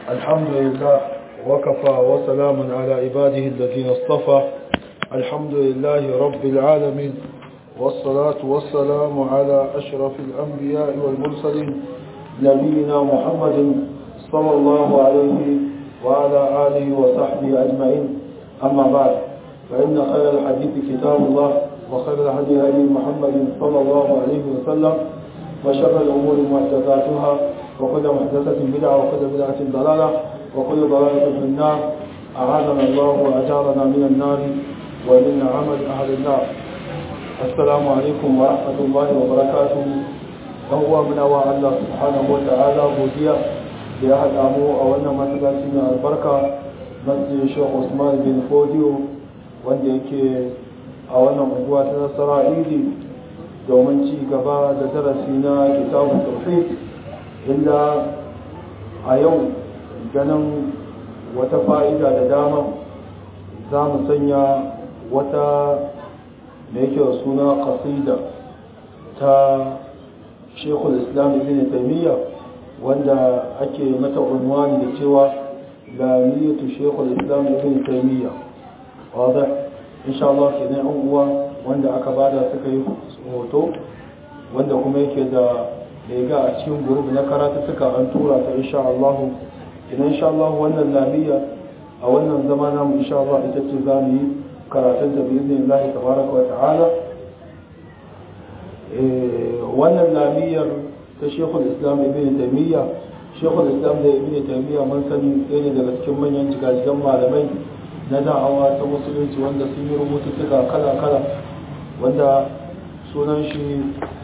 الحمد لله وكفى وسلام على عباده الذين اصطفى الحمد لله رب العالمين والصلاة والسلام على أشرف الأنبياء والمرسلين نبينا محمد صلى الله عليه وعلى آله وصحبه أجمعين أما بعد فإن خير الحديث كتاب الله وخير الهدي هدي محمد صلى الله عليه وسلم وشر الأمور محدثاتها وكل محدثة بدعة وكل بدعة ضلالة وكل ضلالة في النار أعاذنا الله وأجارنا من النار ومن عمل أهل النار السلام عليكم ورحمة الله وبركاته هو من أوى الله سبحانه وتعالى بوديا لأحد أمو أولنا مسلسين البركة مسجد الشيخ عثمان بن فوديو wanda yake a wannan unguwa ta nasara idi domin ci gaba da darasi na kitabun tauhid inda a yau ganin wata fa'ida da dama za mu sanya wata da yake suna kasida ta shekul islam ibn taimiyya wanda ake mata unwani da cewa lamiyatu shekul islam ibn taimiyya wadda insha Allah ke ne uwa wanda aka bada suka yi hoto wanda kuma yake da lega a cikin gurbi na karatu suka an tura ta insha Allah idan insha Allah wannan labiya a wannan zama namu insha Allah ita ce za mu yi karatun da bi izinin Allah tabaraka wa ta'ala wannan labiyar ta Sheikhul Islam Ibn Taymiyyah Sheikhul Islam da Ibn Taymiyyah mun sani ɗaya ne daga cikin manyan jigajigan malamai na da'awa ta musulunci wanda sun yi rubututtuka kala-kala wanda sunan shi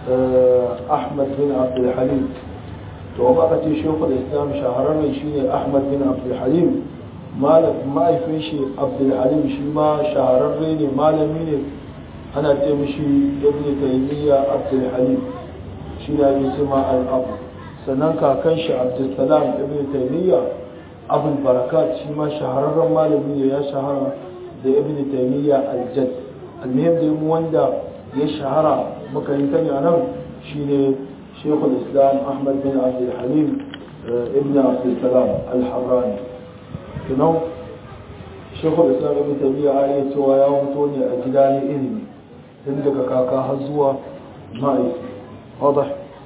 ahmad bin abdulhalim to ba ka ce shekul islam shahararren shi ne ahmad bin abdulhalim ma'aifin shi abdulhalim shi ma shahararre ne malami ne ana ce mishi ibn taymiya abdulhalim shi ne ake ce ma al'abu sannan kakan shi abdulsalam ibn taymiya abul barakat shi ma shahararren malami ne ya shahara da ibn taymiya al-jadd almuhim da mu wanda ya shahara muka yi tani anan shine shaykhul islam ahmad bin abdul halim ibn abdul salam al-harrani tunan shaykhul islam ibn taymiya ya cewa ya fito ne a gida ne ilimi tun daga kaka har zuwa ma'aiki wadah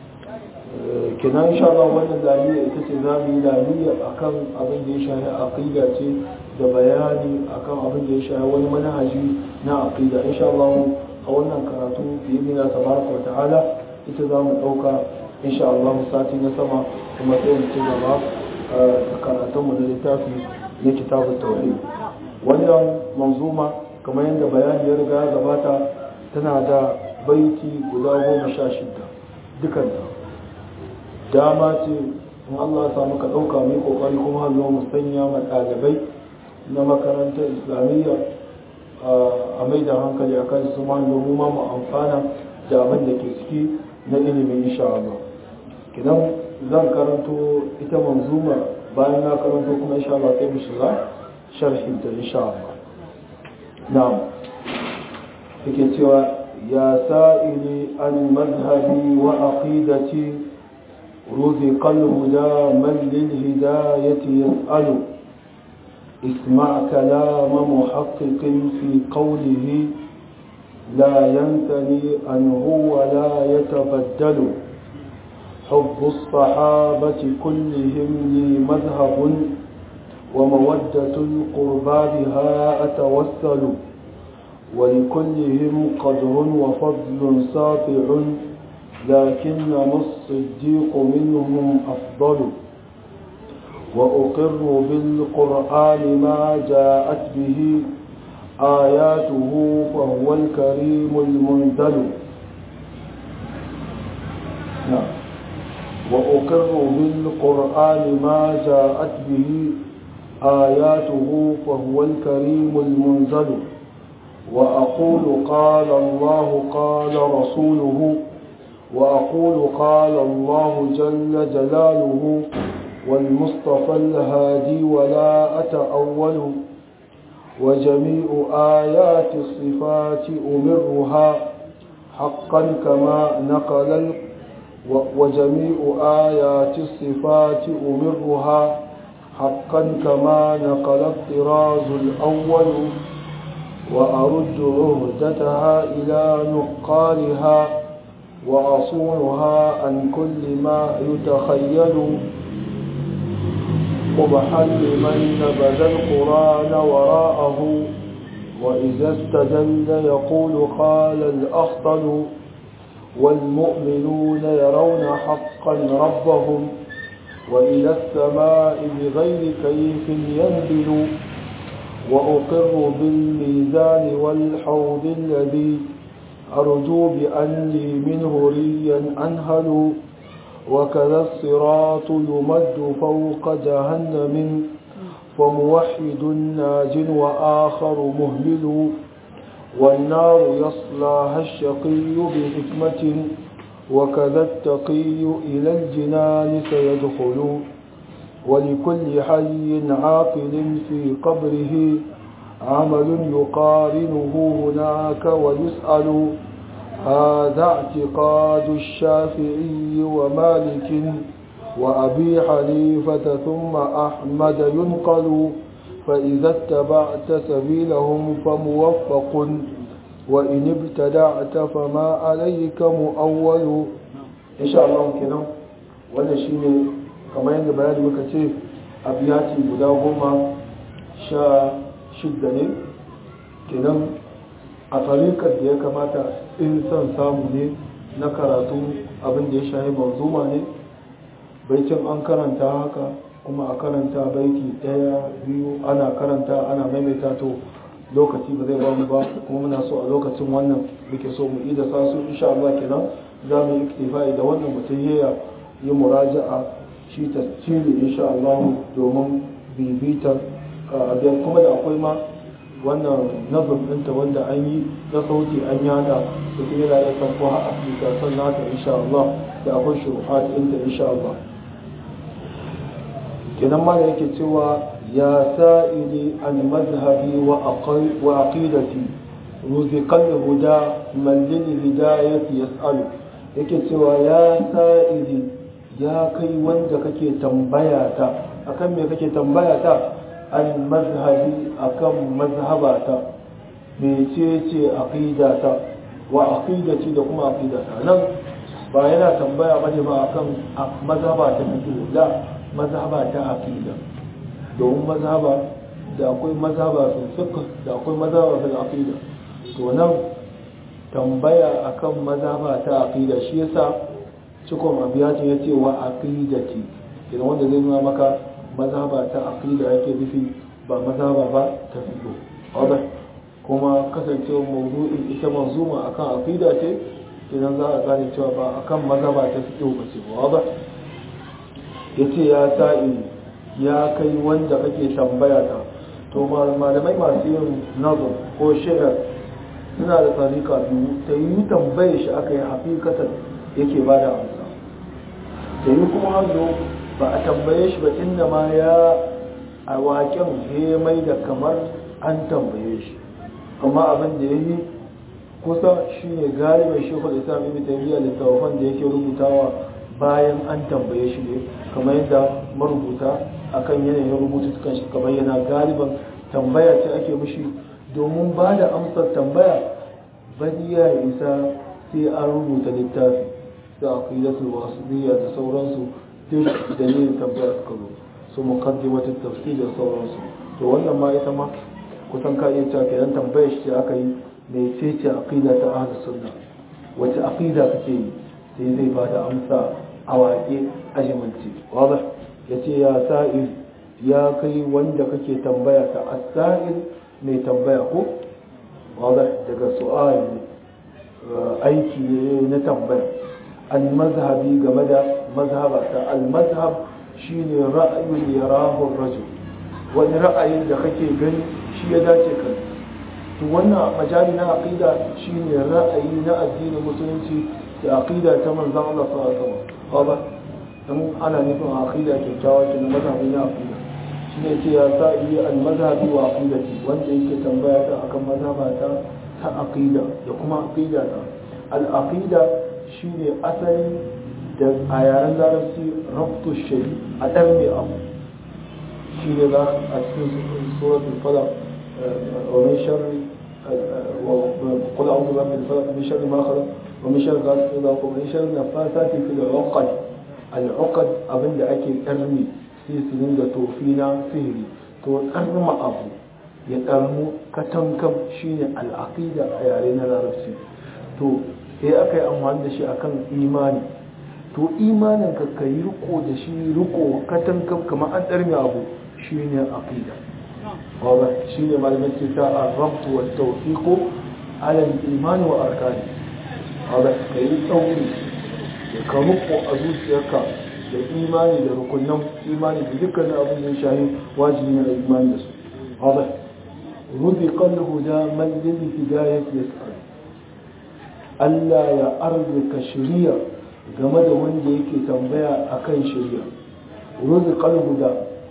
kenan insha Allah wannan lamiya ita ce za mu yi lamiya akan abin da ya shahi aqida ce da bayani akan abin da ya shahi wani manhaji na aqida insha Allah a wannan karatu bi idnillah tabaraka wa ta'ala ita za mu dauka insha Allah sati na sama kuma sai mu ci gaba da karatun mu na littafi na kitabut tauhid wannan manzuma kamar yadda bayani ya riga ya gabata tana da baiti guda goma sha shida dukanta dama ce in Allah ya samu ka ɗauka mai ƙoƙari kuma hallo mu sanya ma ɗalibai na makarantar islamiyya a mai da hankali a kan su ma domin ma mu amfana da abin da ke ciki na ilimin insha Allah kidan zan karanto ita manzuma bayan na karanto kuma insha Allah sai mu shiga sharhin ta insha Allah na'am yake cewa ya sa'ili an mazhabi wa aqidati رزق الهدى من للهداية يسأل اسمع كلام محقق في قوله لا ينتني عنه ولا يتبدل حب الصحابة كلهم لي مذهب ومودة القربى بها أتوسل ولكلهم قدر وفضل ساطع لكنما الصديق منهم أفضل وأقر بالقرآن ما جاءت به آياته فهو الكريم المنزل نعم وأقر بالقرآن ما جاءت به آياته فهو الكريم المنزل وأقول قال الله قال رسوله وأقول قال الله جل جلاله والمصطفى الهادي ولا أتأول وجميع آيات الصفات أمرها حقا كما نقل وجميع آيات الصفات أمرها حقا كما نقل الطراز الأول وأرد عهدتها إلى نقالها وأصونها عن كل ما يتخيل قبحا لمن نبذ القرآن وراءه وإذا استدل يقول قال الأخطل والمؤمنون يرون حقا ربهم وإلى السماء بغير كيف ينزل وأقر بالميزان والحوض الذي أرجو بأني منه ريا أنهل وكذا الصراط يمد فوق جهنم فموحد ناج وآخر مهمل والنار يصلاها الشقي بحكمة وكذا التقي إلى الجنان سيدخل ولكل حي عاقل في قبره عمل يقارنه هناك ويسأل هذا اعتقاد الشافعي ومالك وأبي حنيفة ثم أحمد ينقل فإذا اتبعت سبيلهم فموفق وإن ابتدعت فما عليك مؤول إن شاء الله كده wannan shine kamar yadda bayani muka ce abiyati guda goma sha shidda ne kenan a tarikar da ya kamata in son samu ne na karatu abin da ya shahi manzuma ne baicin an karanta haka kuma a karanta baiti daya biyu ana karanta ana maimaita to lokaci ba zai bamu ba kuma muna so a lokacin wannan muke so mu ida sa su insha Allah kenan za mu yi iktifai da wannan mutum ya yi muraja'a shi tasiri insha Allah domin bibitar abin kuma da akwai ma wannan nazar ɗinta wanda an yi na sauti an yada da kuma yana da sanko a afirka sannan ta insha Allah da akwai shuruhat ɗinta insha Allah kenan ma da yake cewa ya sa'ili an mazhabi wa aqidati ruziqal huda man lil hidayati yas'alu yake cewa ya sa'ili ya kai wanda kake tambaya ta akan me kake tambaya ta an mazhabi akan mazhabata mecece aqidata wa aqidati da kuma aqidata nan ba yana tambaya bane ba akan mazhaba ta fiqh da mazhaba ta aqida domin mazhaba da akwai mazhaba fil fiqh da akwai mazhaba fil aqida to nan tambaya akan mazhaba ta aqida shi yasa cikon abiyatin yace wa aqidati idan wanda zai nuna maka mazhaba ta aqida yake nufi ba mazhaba ba ta fiqh wadah kuma kasancewa mawdu'in ita manzuma akan aqida ce idan za a gane cewa ba akan mazhaba ta fiqh ba ce wadah yace ya sa'i ya kai wanda kake tambaya ta to malamai masu yin nazar ko shirar suna da tsarika biyu ta yi tambaye shi aka yi hakikatan yake ba da amsa da yi kuma hannu ba a tambaye shi ba inda ma ya a waken ya mai da kamar an tambaye shi amma abin da ya yi kusa shi ne galibin shekul islam ibn taymiya littattafan da yake rubutawa bayan an tambaye shi ne kamar yadda marubuta akan yanayin rubutu kan shi kamar yana galiban tambaya ce ake mishi domin ba da amsar tambaya bani ya isa sai an rubuta littafi da aqidatul wasiliya da sauransu duk dalilin tambaya suka zo su muqaddimatul tafsir da sauransu to wannan ma ita ma kusan ka iya cewa kenan tambayar shi aka yi mai ce ce aqida ta ahlus sunna wace aqida kake yi sai zai ba da amsa a waƙe a jimanci wadda ya ce ya sa'il ya kai wanda kake tambaya ta asa'il mai tambaya ko wadda daga su'al aiki ne na tambaya al-mazhabi game da mazhaba ta al-mazhab shine ra'ayin yarahu rajul wani ra'ayin da kake gani shi ya dace kan to wannan majali na aqida shine ra'ayi na addinin musulunci da aqida ta manzon Allah sallallahu alaihi wasallam ba dan ana nufin aqida kyakkyawa ke na mazhabi na aqida shine ce ya sa'i al-mazhabi wa aqidati wanda yake tambaya ta akan mazhaba ta ta aqida da kuma aqida ta al-aqida shine asali da a yaren larabci rabtu shay a dan mai abu shi ne za a cikin suratul falaq wa min sharri قل أعوذ برب الفلق من شر ما خلق ومن شر غاسق إذا وقب ومن شر النفاثات في العقد العقد أبن أكي أرمي في سنين توفينا سهري تو أرمى أبو يترمو كتنكم شين العقيدة أيارينا العربسي تو sai aka yi amfani da shi akan imani to imanin ka ka yi riko da shi riko katankam kamar an ɗarmi abu shi ne aqida wadda shi ne malamin ce ta arrabtu wa tawfiqu ala al-iman wa arkani wadda ka yi tsauri da ka riko a zuciyarka da imani da rukunan imani da dukkanin abin da ya shahi wajibi ne da imani da su wadda ruziqa al-huda man lil hidayati yas'al Allah ya arzika shari'a game da wanda yake tambaya akan shari'a ruziqal huda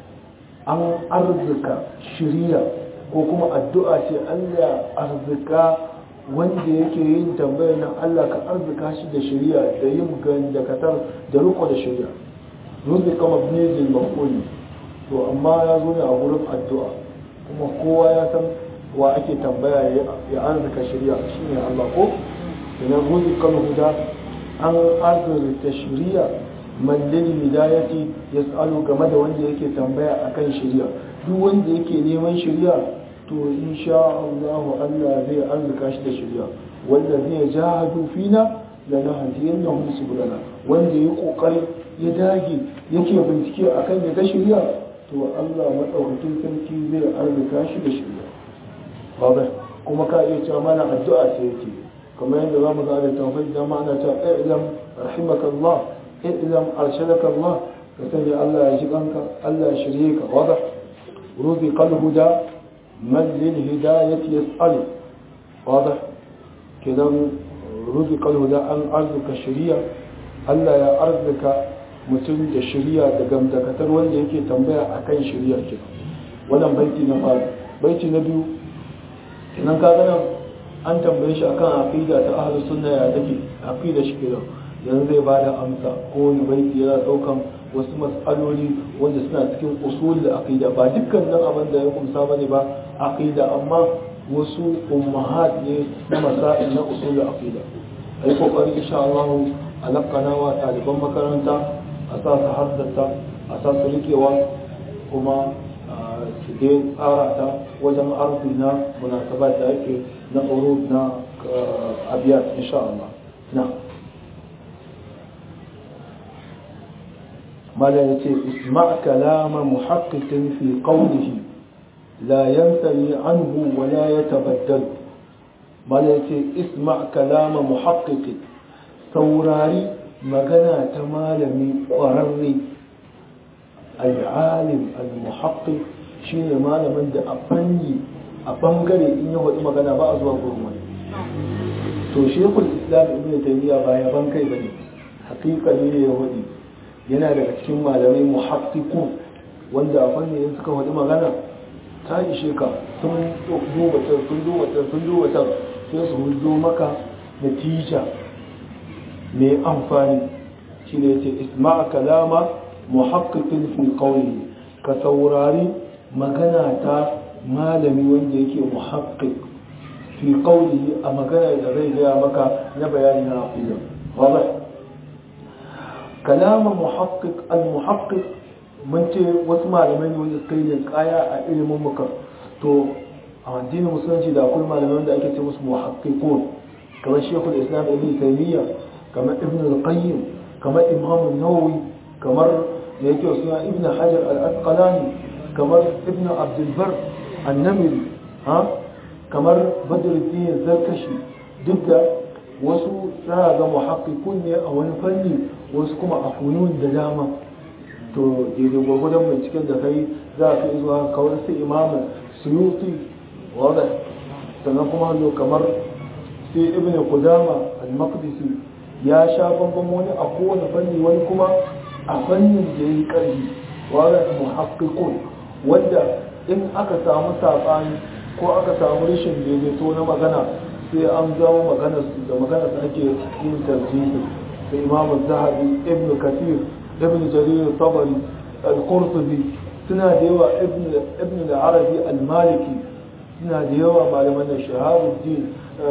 an arzika shari'a ko kuma addu'a ce Allah arzika wanda yake yin tambayar nan Allah ka arzika shi da shari'a da yin gandakatar da riko da shari'a ruziqa mabni lil maf'ul to amma ya zo ne a gurin addu'a kuma kowa ya san wa ake tambaya ya arzika shari'a shine Allah ko ina ruziqal huda an arzurta shari'a man lil hidayati yas'alu game da wanda yake tambaya akan shari'a duk wanda yake neman shari'a to insha Allah Allah zai arzuka shi da shari'a wanda zai jahadu fina lanahdiyannahum subulana wanda yayi kokari ya dage yake bincike akan ya ga shari'a to Allah madaukakin sarki zai arzuka shi da shari'a babu kuma ka iya cewa mana addu'a sai yake kamar yadda za mu ga da tawfik da ma'ana ta ilam rahimaka Allah ilam arshadaka Allah ka sanya Allah ya ji kanka Allah ya shirye ka wada ruzi qalhuda man lil hidayati yas'al wada kidan ruzi qalhuda an arzuka shari'a Allah ya arzuka mutum da shari'a da gamdakatar wanda yake tambaya akan shari'a kenan wannan baiti na fara baiti na biyu kenan ka ga an tambaye shi akan aqida ta ahlus sunna ya take aqida shi kenan yanzu zai bada amsa ko wani baiti yana daukan wasu mas'aloli wanda suna cikin usul da aqida ba dukkan nan abin da ya kumsa bane ba aqida amma wasu ummahat ne na masail na usul da aqida ai kokari insha Allah alaqana wa taliban makaranta a sa su haddata a sa su rikewa kuma su dai tsara ta wajen arzi na munasabat da ake na urud na abiyat insha Allah na mala yace isma' kalama muhaqqiqin fi qawlihi la yansani anhu wa la yatabaddal mala yace isma' kalama muhaqqiqin saurari magana ta malami ƙwararre al-alim al-muhaqqiq shine malamin da a fanni a bangare in ya faɗi magana ba a zuwa gurin wani to shekul islam ibn taymiya ba ya ban kai bane hakika ne ya faɗi yana daga cikin malamai muhaqqiqu wanda a fanni in suka faɗi magana ta ishe ka sun duba ta sun duba ta sun duba ta sai su hudo maka natija mai amfani shi ne ce isma'a kalama muhaqqiqin fi qawli ka saurari magana ta malami wanda yake muhaqqiq fi qawlihi a magana da zai gaya maka na bayani na aqida wadah kalama muhaqqiq al muhaqqiq mun ce wasu malamai ne wanda suka yi kaya a ilimin muka to a addinin musulunci da akwai malamai wanda ake ce musu muhaqqiqun kamar shekul islam ibn taymiya kamar ibn al-qayyim kamar imam an-nawawi kamar da yake suna ibn hajar al-asqalani kamar ibn abdulbar annamiri ha kamar badruddin zarkashi duk da wasu za ga muhakkikun ne a wani fanni wasu kuma a funun da dama to daidai gwagwadon binciken da kai za ka yi zuwa kawar su imamu suyuti wadda sannan kuma hannu kamar sai ibn kudama al-maqdisi ya sha bambam wani a kowane fanni wani kuma a fannin da ya yi ƙarfi wadda muhakkikun wanda in aka samu saɓani ko aka samu rashin daidaito na magana sai an zama magana da magana su ake yin tarjihi da imam zahabi ibn kathir ibn jarir tabari al-qurtubi suna da yawa ibn al-arabi al-maliki suna da yawa malaman da shahabuddin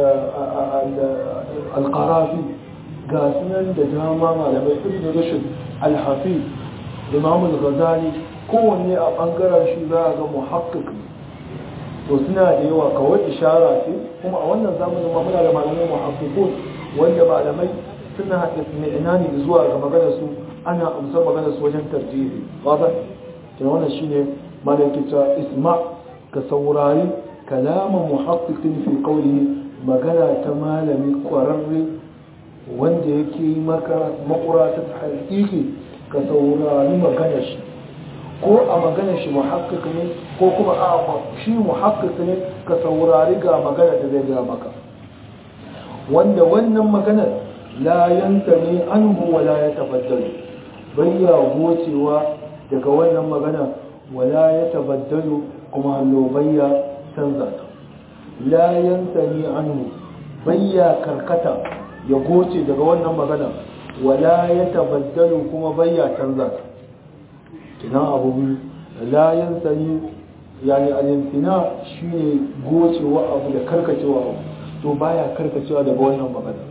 al-qarafi ga sunan da dama malamai ibn rushd al-hafiz imam al-ghazali kowanne a bangaren shi za a ga muhakkik to suna da yawa kawai ishara ce kuma a wannan zamanin ma muna da malamai muhakkikun wanda malamai suna ina ne zuwa ga maganar su ana amsar maganar su wajen tarjihi wata ke wannan shine malakita isma ka saurari kalama muhaqqiqin fi qawlihi magana ta malami kwararre wanda yake maka makura ta haƙiƙi ka saurari maganar shi ko a maganar shi muhaqqiq ne ko kuma a shi muhaqqiq ne ka saurari ga magana da zai ga maka wanda wannan maganar la yantani anhu wa la yatabaddalu bayya gocewa daga wannan magana wala ya tabaddalu kuma hallo bayya canza ta la yantani anhu bayya karkata ya goce daga wannan magana wala ya tabaddalu kuma bayya canza ta kina abu biyu la yantani yani al-imtina shine gocewa abu da karkacewa abu to baya karkacewa daga wannan magana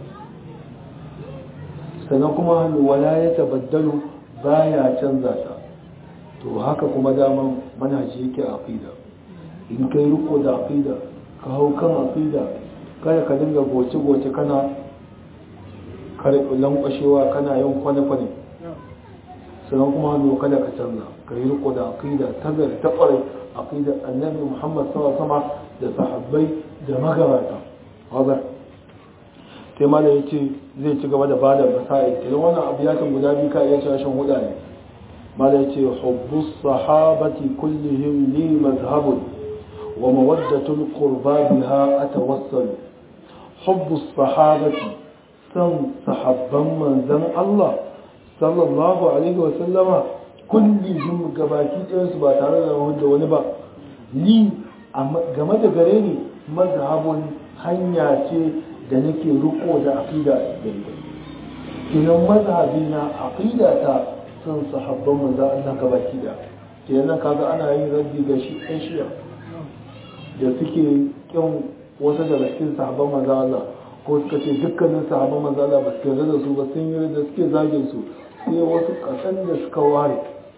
sannan kuma wala ya tabaddalu baya canza ta to haka kuma daman manhaji yake aqida in kai riko da aqida ka hau kan aqida kada ka dinga goce-goce kana kare lankwashewa kana yin kwane-kwane sannan kuma hannu kada ka canza ka yi riko da aqida ta gari ta kware aqida annabi muhammad sama da sahabbai da magabata hazar sai ma da ya ce zai ci gaba da ba da masa'il idan wannan abu ya kan guda biyu ka iya cewa shan huda ne ma da ya ce hubbus sahabati kullihim li mazhabun wa mawaddatul qurba biha atawassal hubbus sahabati san sahabban manzon Allah sallallahu alaihi wa sallama kullihim gabaki ɗayan su ba tare da wanda wani ba ni game da gare ni mazhabun hanya ce da nake riko da aqida daidai kinan mazhabi na aqida ta sun sahabban manzo Allah ka baki da kenan kaga ana yin raddi ga shi ɗan shiya da suke kin wasu daga cikin sahabban manzo Allah ko suka ce dukkanin sahabban manzo Allah ba su yarda da su ba sun yi da suke zagin su sai wasu kasan da suka ware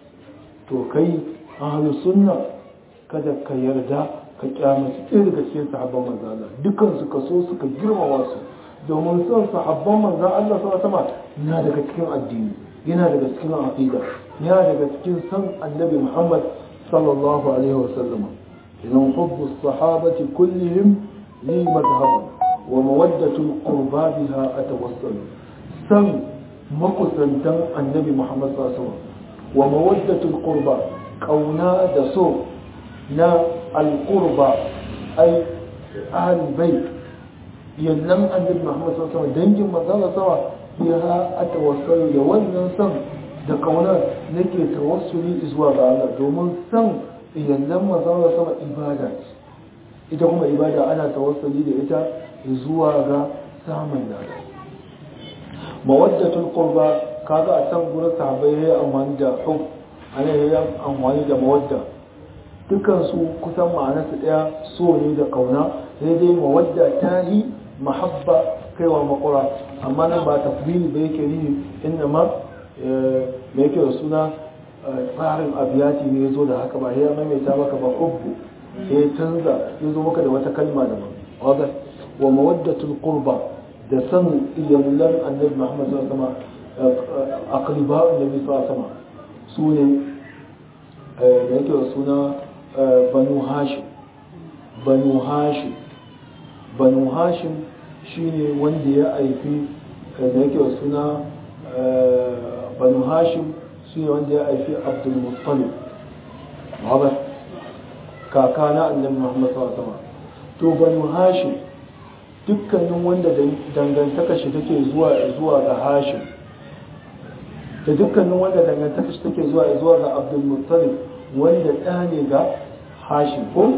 to kai ahlus sunna kada ka yarda ka kyamaci ɗaya daga cikin sahabban manzan Allah dukkan su ka so suka girmama su domin son sahabban manzan Allah sama sama na daga cikin addini yana daga cikin aqida yana daga cikin san annabi Muhammad sallallahu alaihi wa sallama idan hubbu sahabati kullihim li madhhaban wa mawaddatul qurba biha atawassalu san makusantan annabi Muhammad sallallahu alaihi wa sallam wa mawaddatul qurba kauna da so na alƙurba ai ahalin bai yannan annabi Muhammad sallallahu alaihi dangin manzon sama ya a tawassuli da wannan san da kaunar nake tawassuli zuwa ga Allah domin san yannan manzon sama ibada ce ita kuma ibada ana tawassuli da ita zuwa ga samun lada mawaddatul qurba kaga a can gurin sahabbai yayi amfani da hub ana yayi amfani da mawadda dukansu kusan ma'anarsu ɗaya so ne da ƙauna sai dai mawadda ta yi mahabba kaiwa makura amma nan ba tafbili ba yake yi inda ma mai yake da suna tsarin abiyati ne ya zo da haka ba ya maimaita maka ba hubbu ya canza ya zo maka da wata kalma daban wadda wa mawaddatul qurba da san iyalan annabi muhammad sallallahu alaihi wasallam aqriba annabi sallallahu alaihi wasallam su ne da yake da suna banu hashim banu hashim banu hashim shine wanda ya aifi da yake da suna banu hashim shine wanda ya aifi abdul muttalib haɓar kaka na annabi muhammad sallallahu alaihi wasallam to banu hashim dukkanin wanda dangantaka shi take zuwa zuwa ga hashim da dukkanin wanda dangantaka shi take zuwa zuwa ga abdul muttalib wanda ɗa ne ga hashim ko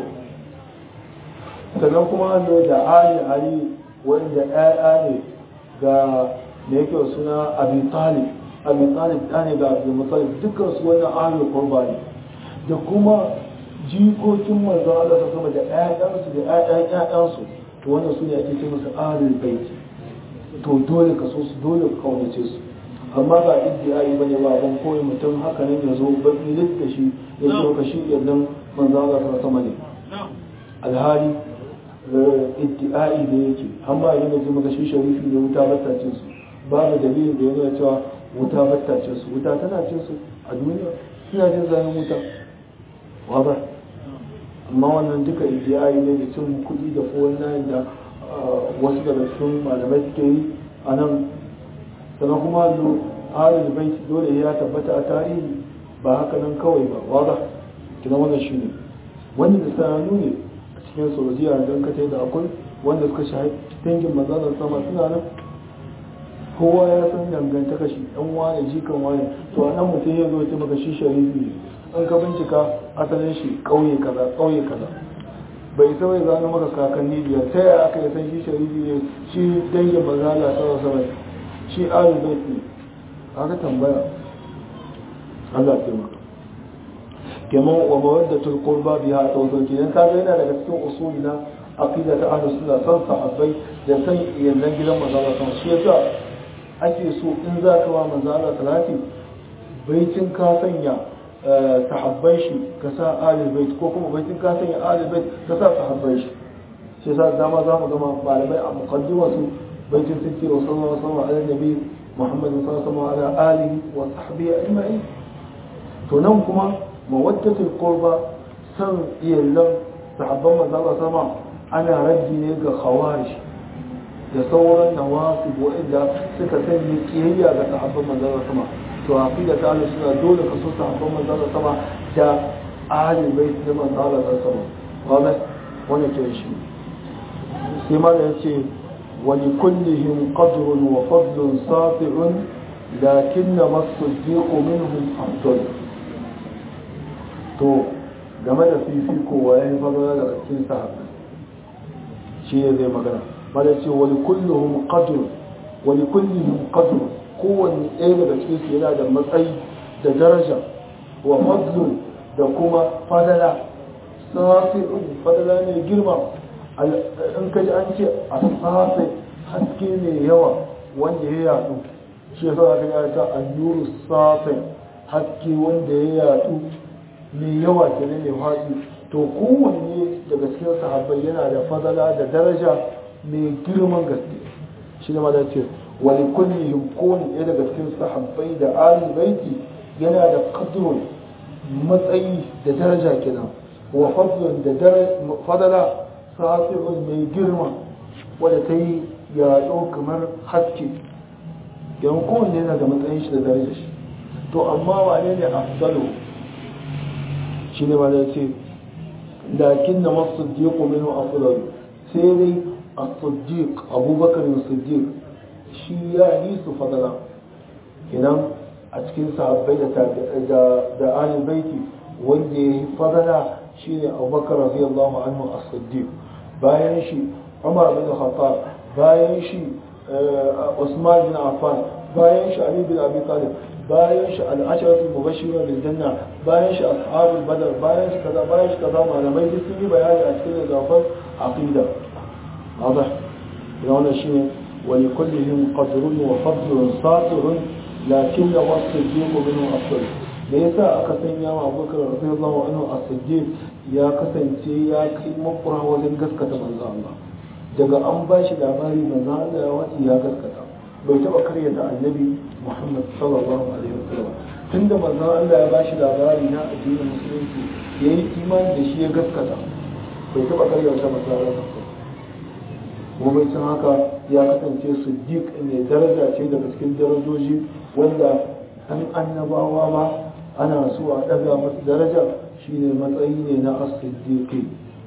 sannan kuma hannu da ali ali wanda ɗaya ne ga da yake suna abi talib abi talib ɗa ne ga abdul muttalib dukkan su wannan ahlul qurba ne da kuma jikokin manzo Allah ta sama da ƴaƴansu da ƴaƴan ƴaƴansu to wannan su ne ake ce musu ahlul bait to dole ka so su dole ka kaunace su amma ba iddiyayi bane ba ban koyi mutum haka nan ya zo baki da shi ya ce ka shi yannan manzo Allah ta sama ne alhali iddiyayi da yake amma idan da maka shi sharifi ne wuta batta cin su babu dalilin da ya nuna cewa wuta batta cin su wuta tana cin su a duniya suna jin zanen wuta waba amma wannan duka iddiyayi ne da cin kuɗi da fuwan nayin da wasu daga cikin malamai suke yi a nan sannan kuma zo ahlul bait dole ya tabbata a tarihi ba haka nan kawai ba waba kina wannan shine wanda da sanannu ne a cikin saudiya don ka da akwai wanda suka shahi dangin mazalar sama suna nan kowa ya san dangantaka shi dan wane jikan wane to a nan mutum ya zo ce maka shi sharifi ne an ka bincika asalin shi kauye kaza kauye kaza bai isa bai zano maka kakanni biyar ta yaya aka yi san shi sharifi ne shi dangin mazala sama sama shi alu bai ne aka tambaya Allah taimaka kenan wa mawaddatul qurba biha tawassul kenan kaga yana daga cikin usuli na aqida ta ahlus sunna san sahabbai da san iyalan gidan manzo Allah sama shi yasa ake so in za ka wa manzo Allah salati baitin ka sanya sahabbai shi ka sa ahlul bait ko kuma baitin ka sanya ahlul bait ka sa sahabbai shi shi yasa dama za mu gama malamai a muqaddima su baitin sirri wa sallallahu alaihi wa sallam ala nabi Muhammad sallallahu alaihi wa sallam ala alihi wa sahbihi ajma'in to nan kuma mawaddatul qurba san iyalan sahabban manzo Allah sama ana raddi ne ga khawarij da sauran nawasib wa'anda suka sanya kiyayya ga sahabban manzo Allah sama to aqida ta Allah suna dole ka so sahabban manzo Allah sama da ahli bait da manzo Allah sama wanda wannan ke shi sai ma da yace wa li kullihim qadrun wa fadlun safi'un lakinna as-siddiq minhum afdal to game da fifiko wa ya yi fara daga cikin sahabbai shi ne zai magana mada ce wani kullum qadr wani kullum qadr kowanne ɗaya daga cikin su yana da matsayi da daraja wa fadlun da kuma fadala safi'un fadala ne girma in kaji an ce a safi haske mai yawa wanda ya yadu shi yasa aka yi ta annuru safi haske wanda ya yadu mai yawa kenan mai faɗi to kowanne daga cikin sahabbai yana da fadala da daraja mai girman gaske shi ne da ce wani kullihim kowane ɗaya daga cikin sahabbai da ali baiti yana da qadrun matsayi da daraja kenan wa fadlun da fadala sa'irun mai girma wadda ta yi yaɗo kamar haske yan kowanne yana da matsayin shi da daraja shi to amma wane ne afdalu shi ne ba da ce lakin na masu siddiq minhu afdal sai dai as-siddiq abubakar as-siddiq shi ya yi su fadala idan a cikin sahabbai da da da ahli baiti wanda ya yi fadala shine abubakar radiyallahu anhu as-siddiq bayan shi umar bin khattab bayan shi usman bin affan bayan shi ali bin abi talib bayan shi al'asharatul mubashirun bil janna bayan shi ashabul badar bayan shi kaza bayan shi kaza malamai duk sun yi bayani a cikin zafan aqida wadah ina wannan shine wa li kullihim qadrun wa fadlun satirun lakin la wasiddiq minhu afdal da yasa aka sanya wa Abubakar radiyallahu anhu as-siddiq ya kasance ya kai makura wajen gaskata manzo Allah daga an ba shi labari manzo Allah ya wati ya gaskata bai taba karyata annabi Muhammad sallallahu alaihi wasallam tunda manzon Allah ya bashi labari na addinin musulunci yayi imani da shi ya gaskata bai taba karyata manzon Allah kuma bai san haka ya kasance siddiq ne daraja ce daga cikin darajoji wanda an annabawa ma ana so a daga masu daraja shine matsayi ne na as-siddiqi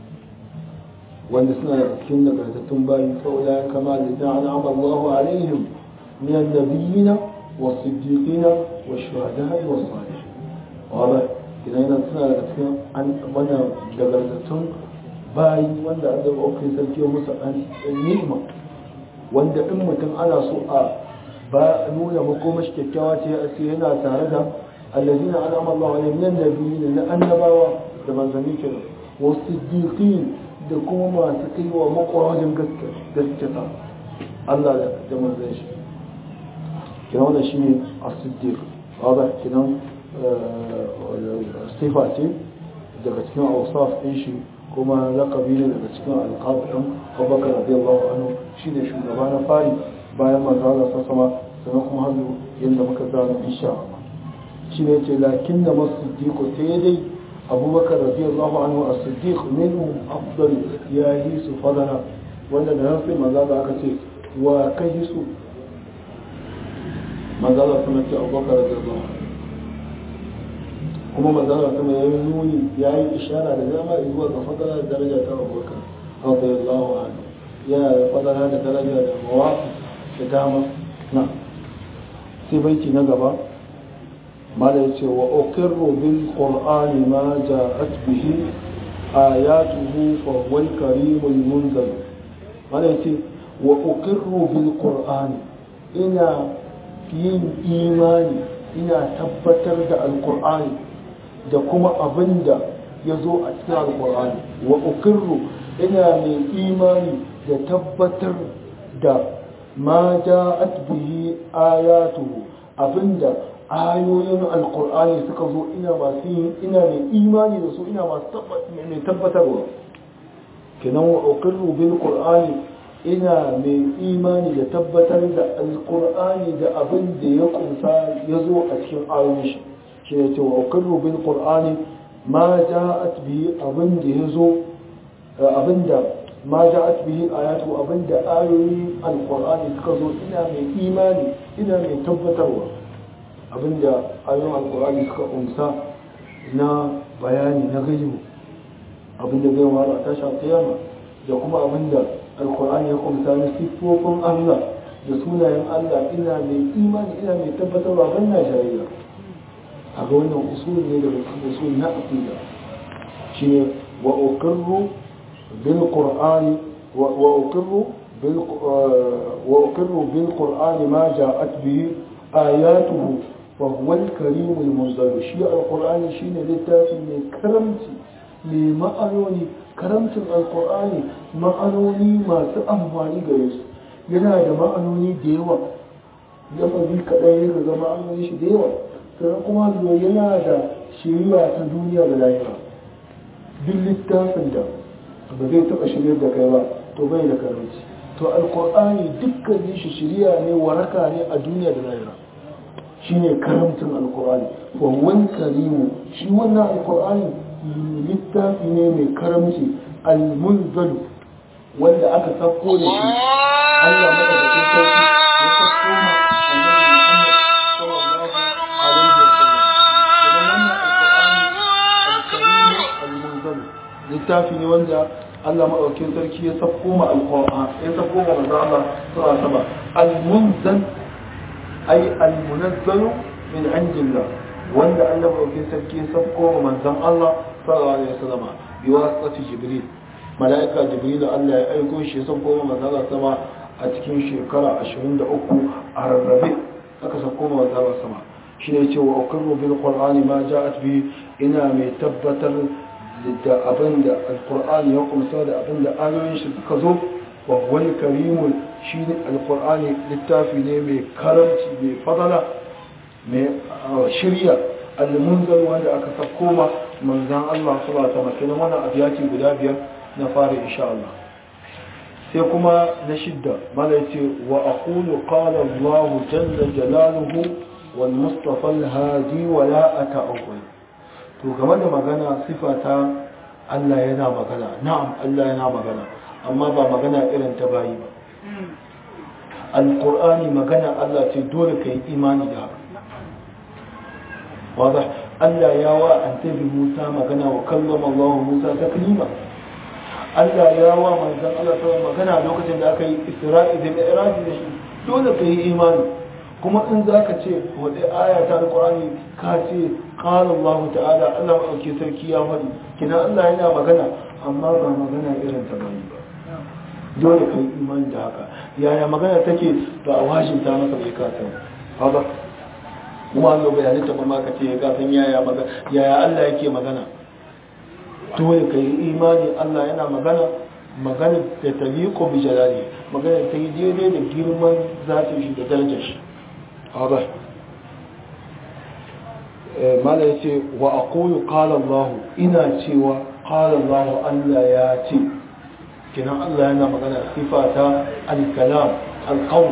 wanda suna da cikin nagartattun bayi saboda kama da an'ama Allahu alaihim من النبيين والصديقين والشهداء والصالحين واضح idan yana suna da cikin an wannan dagardattun bayi wanda an zaba okai sarki musu an ni'ima wanda in mutum ana so a ba nuna makomashi kyakkyawa ce a sai yana tare da الذين أنعم الله عليهم من النبيين na annabawa da manzanni kenan wa siddiqin da kuma masu kai wa makwarajin gaskata Allah da manzan shi kina wannan shine as-siddiq hada kinan sifa ce daga cikin awsaf din shi kuma laqabi ne daga cikin alqab din Abubakar radiyallahu anhu shine shugaba na fari bayan manzo Allah sallallahu sannan kuma har yanda muka zana insha Allah shine yace lakin da as-siddiq sai dai abubakar radiyallahu anhu as-siddiq minhum afdal ya yi su fadana wanda da nan sai maza da aka ce wa kai su maza da kuma ce abubakar radiyallahu anhu kuma maza da kuma yayi nuni yayi ishara da dama zuwa ga fadana da daraja ta abubakar radiyallahu anhu yana da fadana da daraja da mawafi da dama na sai baiti na gaba ماذا يقول وأقر بالقرآن ما جاءت به آياته فهو الكريم المنزل ماذا يقول وأقر بالقرآن إنا yin imani ina tabbatar da alkur'ani da kuma abin da ya zo a cikin alkur'ani wa ukirru ina mai imani da tabbatar da ma ja'at bihi ayatuhu abinda ayoyin alkur'ani suka zo ina masu yin ina mai imani da su ina masu mai tabbatarwa kenan wa uqirru bil qur'ani ina mai imani da tabbatar da alkur'ani da abin da ya kunsa ya zo a cikin ayoyin shi shi ne ce wa uqirru bil qur'ani ma ja'at bihi abin da ya zo abin da ma ja'at bihi ayatu abin da ayoyin alkur'ani suka zo ina mai imani ina mai tabbatarwa abinda ayoyin alkur'ani suka umsa na bayani na gaibu abinda zai mara a tasha kiyama da kuma abinda alkur'ani ya kumsa na siffofin allah da sunayen allah ina mai imani ina mai tabbatarwa ban na shari'a a ga wannan usul ne daga cikin usul na aqida shine wa uqirru bil qur'ani wa uqirru bil wa uqirru bil qur'ani ma ja'at bihi ayatuhu فهو الكريم المنزل شيء القرآن شيء للتافي من كرمتي لمعنوني كرمت القرآن معنوني ما تأمواني قيس yana da ma'anoni da yawa lafazi kaɗai ya ga ma'anoni shi da yawa sannan kuma zuwa yana da shiriya ta duniya da lahira duk littafin da ba zai taɓa shirya da kai ba to bai da karanci to alkur'ani dukkanin shi shiriya ne waraka ne a duniya da lahira shine karamcin alkur'ani wawan karimu shi wannan alkur'ani littafi ne mai karamci almunzalu wanda aka sako da shi Allah madaukakin sarki ya sako ma annabi Muhammad sallallahu alaihi wasallam idan wannan alkur'ani alkarimu almunzalu littafi ne wanda Allah madaukakin sarki ya sako ma alkur'ani ya sako ma manzo Allah sallallahu alaihi wasallam almunzal أي المنزل من عند الله وأن الله في سلكي سبقه ومن زم الله صلى الله عليه وسلم بواسطة جبريل ملائكة جبريل الله يأيكم شيء سبقه ومن زم الله سما أتكين شكرا أشهرين دعوكو على الربيع أكا سبقه ومن زم الله سما شيء يتوى أقر بالقرآن ما جاءت به إنا ميتبتر da abin da alkur'ani ya kumsa da abin da ayoyin shi suka zo wa wani karimun shi ne alkur'ani littafi ne mai karamci mai fadala mai shirya almunzal wanda aka sako ma manzan Allah su ba ta makina wannan abiyati guda biyar na fara insha Allah sai kuma na shidda mala yace wa aqulu qala Allah jalla jalaluhu wal mustafa al hadi wa la ata'awwal to game da magana sifata Allah yana magana na'am Allah yana magana amma ba magana irin ta bayi ba alkur'ani magana Allah ce dole ka yi imani da haka wadda Allah ya wa an tabi Musa magana wa kallon Allah Musa ta kalima Allah ya wa manzan Allah ta magana lokacin da aka yi isra'i da mi'raji da shi dole ka yi imani kuma in za ka ce wadda aya ta alkur'ani ka ce qala Allah ta'ala Allah maɗauki sarki ya faɗi kina Allah yana magana amma ba magana irin ta bane ba dole ka yi imani da haka yaya magana take ba a wajinta masa bai kata haka kuma Allah bai halitta ba ma ka ce ka san yaya magana yaya Allah yake magana dole ka yi imani Allah yana magana magana da taliqu bi jalali magana ta yi daidai da girman zatin shi da darajar shi haba mala yace wa aqulu qala Allah ina cewa qala Allah Allah ya ce kinan Allah yana magana sifata al-kalam al-qawl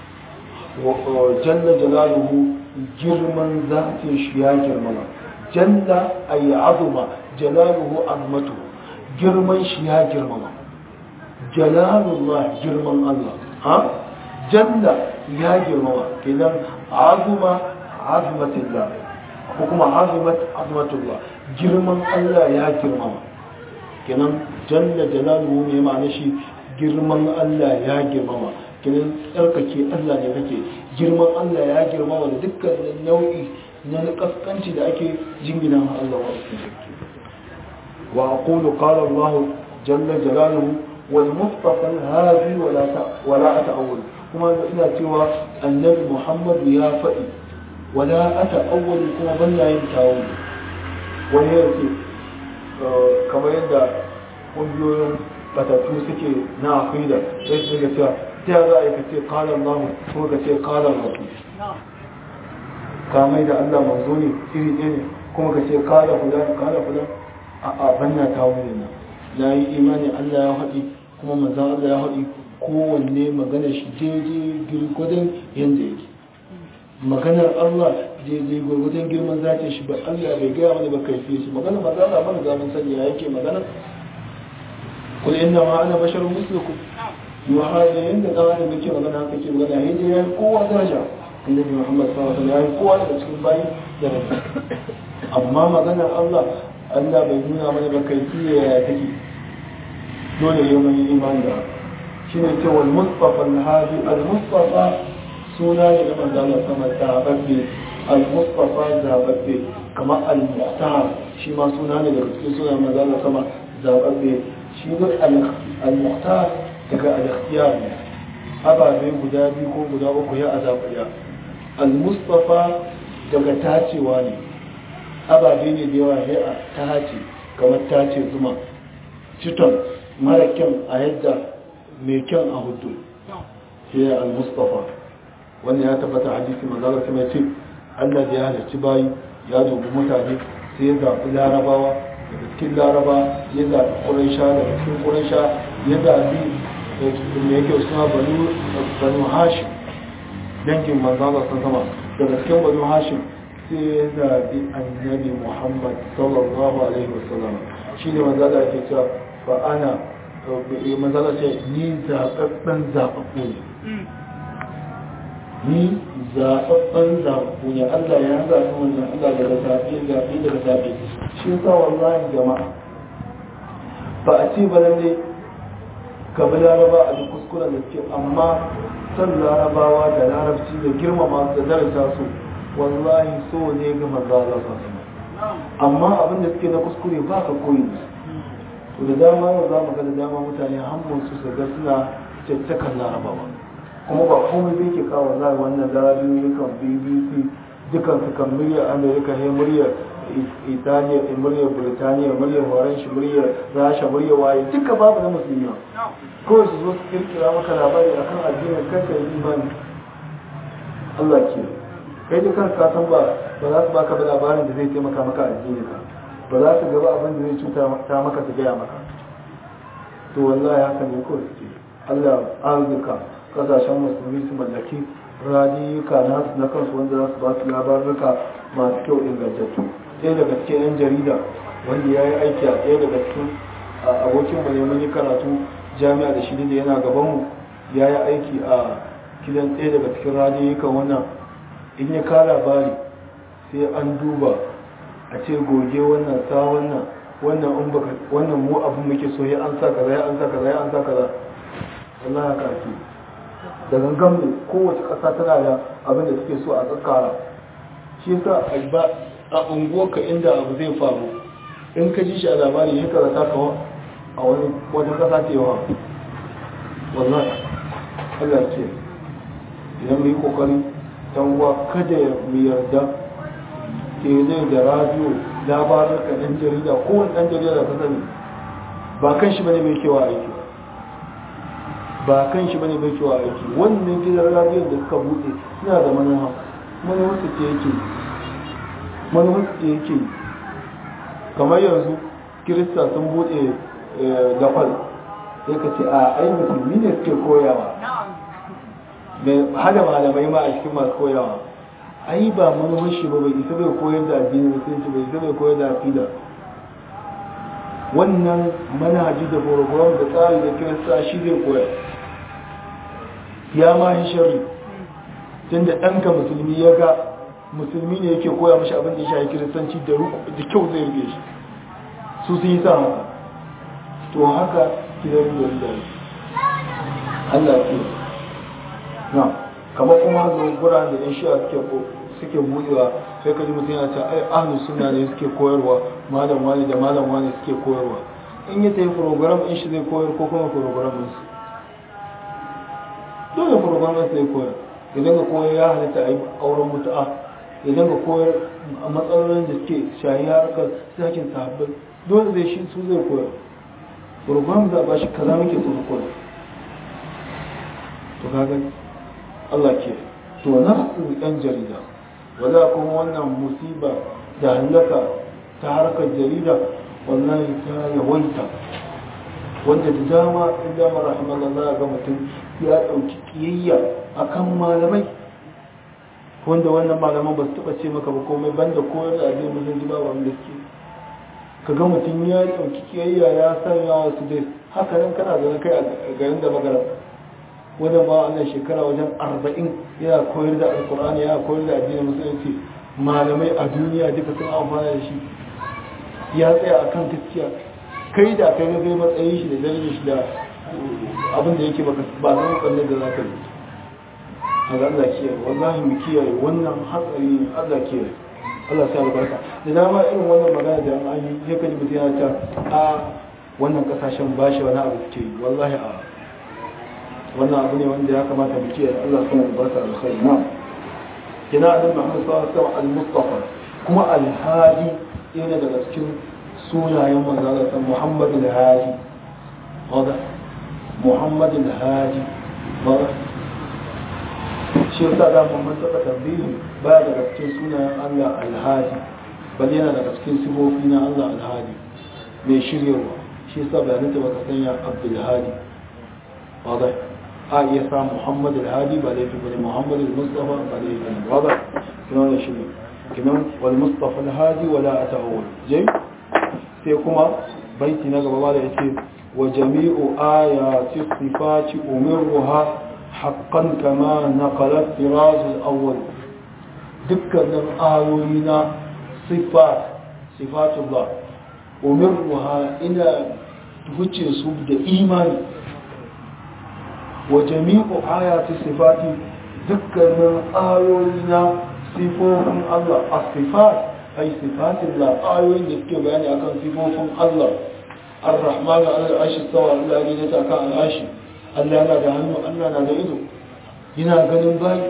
jalla jalaluhu girman zatin shi ya girmama jalla ay azuma jalaluhu azmatu girman shi ya girmama jalalullah girman Allah ha jalla ya girmama kidan azuma azmatullah ko kuma azumat azmatullah girman Allah ya girmama kinan jalla jalaluhu ne ma'ana shi girman Allah ya girmama kinan tsarkake Allah ne kake girman Allah ya girmama da dukkan nau'i na kaskanci da ake jingina ma Allah wa wa aqulu qala Allah jalla jalaluhu wal mustafa hadi wala ta wala ata'awwal kuma ina cewa annabi Muhammad ya faɗi wala ata'awwal kuma ban yin tawo wani yake kamar yadda kungiyoyin batattu suke na aqida sai su ga cewa ta za a yi ka ce qala Allah ko ka ce qala Rasul ka mai da Allah manzo ne iri ɗaya ne kuma ka ce kala fulan kala fulan a a banna ta wuri na na yi imani Allah ya haɗi kuma manzan Allah ya haɗi kowanne magana shi daidai girgwadon yadda yake maganar Allah daidai gwargwadon girman zace shi ba Allah bai gaya wani ba kai fiye shi maganar manzan Allah mana zaman sani ya yake magana kul inna ma ana basharun mislukum yuha da yanda dan adam yake magana haka ke magana yayin ya kowa daraja annabi Muhammad sallallahu alaihi wasallam ya kowa daga cikin bayi da rabu amma maganar Allah Allah bai nuna mana ba kai fiye ya take dole yau mai imani da shi ne cewa al-mustafa al-hadi al-mustafa suna ne na manzo Allah sama zababbe al-mustafa zababbe kamar al-muhtar shi ma suna ne daga cikin sunan manzo Allah sama zababbe shi ne al-muhtar daga al-ikhtiyar ne ababe guda biyu ko guda uku ya azabaya al-mustafa daga tacewa ne ababe ne da yawa ya a tace kamar tace zuma citon mara kyan a yadda mai kyan a hudu sai al-mustafa wannan ya tabbata hadisi manzalar kuma ce Allah da ya halarci bayi ya dubi mutane sai ya zaɓi larabawa daga cikin laraba ya zaɓi ƙuraisha daga cikin ƙuraisha ya zaɓi da yake suna banu hashim dangin manzalar sun sama daga cikin banu hashim sai ya zaɓi annabi muhammad sallallahu alaihi wasallam shi ne manzala ke cewa ba ana manzala ce ni zaɓaɓɓen zaɓaɓɓu ne ni zaɓaɓɓen zaɓaɓɓu ne allah ya zaɓi wannan allah daga zaɓe zaɓe daga zaɓe shi sa wallahi jama'a ba a ce ba lalle ka bi laraba a duk kuskuren da suke amma son larabawa da larabci da girmama da darasa su wallahi so ne ga manzo Allah sallallahu amma abin da suke na kuskure ba ka koyi to da dama yau za mu ga da dama mutane hannun su su ga suna caccakan larabawa kuma ba komai bai ke kawo za wannan larabiyoyi kan bbc dukan su kan muryar amerika ne muryar italiya muryar birtaniya muryar horon shi muryar rasha muryar waye duka babu na musulmi kawai su zo su kirkira maka labari akan addinin kanka imani Allah ke kai da kanka san ba ba za su baka ba labarin da zai taimaka maka a addini ka ba za su gaba abin da zai cuta ta maka su gaya maka to wallahi haka ne ko su Allah arzika kasashen musulmi su mallaki radiyuka nasu na kansu wanda za su ba su labaruka masu kyau ingantattu ɗaya daga cikin yan jarida wanda ya yi aiki a ɗaya daga cikin abokin mu ne mun yi karatu jami'a da shi da yana gabanmu ya yi aiki a gidan ɗaya daga cikin radiyukan wannan in ya kara bari sai an duba a ce goge wannan sa wannan wannan in baka wannan mu abin muke so ya an sa kaza ya an sa kaza ya an sa kaza wallahi ka ake da gangan ne kowace ƙasa tana da abin da suke so a tsakara shi yasa ba a unguwarka inda abu zai faru in ka ji shi a labari ya karata ka a wani wajen ƙasa ce yawa wallahi Allah ce idan mu yi kokari dan uwa kada mu yarda ke zai da radio labarin ka dan jarida ko wani dan jarida da ka sani ba kan shi bane mai kewa aiki ba kan shi bane mai kewa aiki wannan gidan radio da suka bude suna da manufa manufa su ce yake manufa su ce yake kamar yanzu kirista sun bude gafal sai ka ce a ai musulmi ne suke koyawa hada malamai ma a cikin masu koyawa ai ba manufar shi ba bai isa bai koyar da addini musulunci bai isa bai koyar da aqida wannan manhaji da program da tsari da kirista shi zai koyar ya ma yi sharri tunda ɗanka musulmi ya ga musulmi ne yake koya mashi abin da ya shafi kiristanci da kyau zai rike shi su sun yi sa haka to haka gidan da Allah ke na kama kuma zo gura da yan shi'a suke suke budewa sai ka ji mutum yana ta ai ahlus sunna ne suke koyarwa malam wani da malam wani suke koyarwa in ya tafi program in shi zai koyar ko kuma program din su dole program din sai koyar idan ka koyar ya halitta a yi auren mutu'a idan ka koyar a matsalolin da suke shayi harkar sakin sahabbai dole zai shi su zai koyar program za a ba shi kaza muke so koyar to kaga Allah ke to nasu yan jarida wala kuma wannan musiba da halaka ta harkar jarida wallahi ta yawaita wanda da dama in dama rahimallah za a ga mutum ya ɗauki ƙiyayya akan malamai wanda wannan malaman ba su taɓa ce maka ba komai banda koyar da abin musulunci ba wanda suke ka ga mutum ya ɗauki ƙiyayya ya sanya wasu dai haka nan kana zaune kai a garin da magana wajen ba wannan shekara wajen arba'in yana koyar da alkur'ani yana koyar da addinin musulunci malamai a duniya duka sun amfana da shi ya tsaya a kan gaskiya kai da kai ga matsayin shi da darajar shi da abin da yake baka ba zan kalle da za ka yi a ga Allah kiyaye wallahi mu kiyaye wannan hatsari ne Allah kiyaye Allah sa albarka da dama irin wannan magana da an yi sai ka ji mutum yana ta a wannan kasashen bashi wani abu suke yi wallahi a wannan abu ne wanda ya kamata mu kiyaye Allah sa albarka alkhairi na kina annabi Muhammad sallallahu alaihi wasallam al-Mustafa kuma al-Hadi yana daga cikin sunayen manzala ta Muhammad al-Hadi wada Muhammad al-Hadi wada shi yasa da mun saka tambayi ba daga cikin sunayen Allah al-Hadi bal yana daga cikin sifofi na Allah al-Hadi mai shiryawa shi yasa bayanan ta baka sanya Abdul Hadi wada a iya sa Muhammad al-Hadi ba laifi bane Muhammad al-Mustafa ba laifi bane wada kina da shi kinan wal Mustafa al-Hadi wala ata'awwal jai sai kuma baiti na gaba da yake wa jami'u ayati sifati umiruha haqqan kama naqala firaz al-awwal dukkanin ayoyi na sifat sifatullah umiruha ina wuce su da imani wa jami'u ayati sifati dukkanin ayoyi na sifofin Allah as-sifat ai sifatin la ayoyin da suke bayani akan sifofin Allah ar-rahman al-arshi sawa Allah ne ta kan al-arshi Allah na da hannu Allah na da ido yana ganin bayi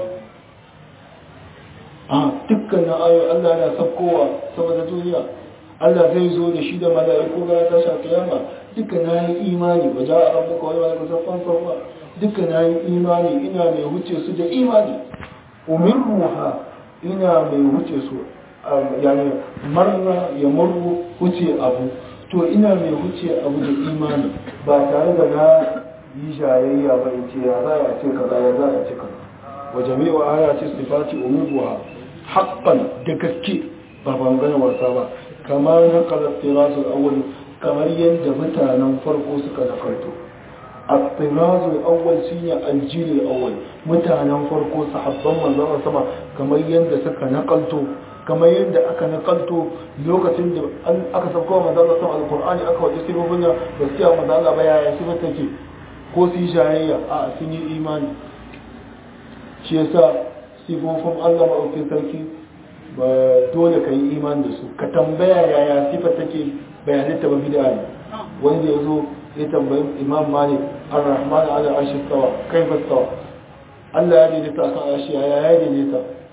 a dukkanin ayoyi Allah na sabkowa saboda duniya Allah zai zo da shi da mala'iku ga ta sha kiyama duka na yi imani ba ja'a rabbuka wal mala'iku saffan saffa duka na yi imani ina mai wuce su da imani umirruha ina mai wuce su yani marna ya murru wuce abu to ina mai wuce abu da imani ba tare da na yi shayayya ba in ce ya za a ce kaza ya za a ce kaza wa jami'u ayati sifati umuruha haqqan da gaske ba ban gana wasa ba kamar na qalattirasul awwal kamar yadda mutanen farko suka nakarto at-tirazul awwal shine al-jil al-awwal mutanen farko sahabban manzon sama kamar yadda suka nakalto kamar yadda aka nakalto lokacin da aka sauko wa manzo Allah alqur'ani aka waje sifofin da gaskiya manzo Allah ba yaya sifar take ko su yi shayayya a sun yi imani shi yasa sifofin Allah maɗaukin sarki ba dole ka yi imani da su ka tambaya yaya sifar take bayanai ta ba bid'a ne wanda ya zo ya tambayi imam malik ar-rahman ala arshi stawa kaifa stawa Allah ya daidaita akan arshi yaya ya daidaita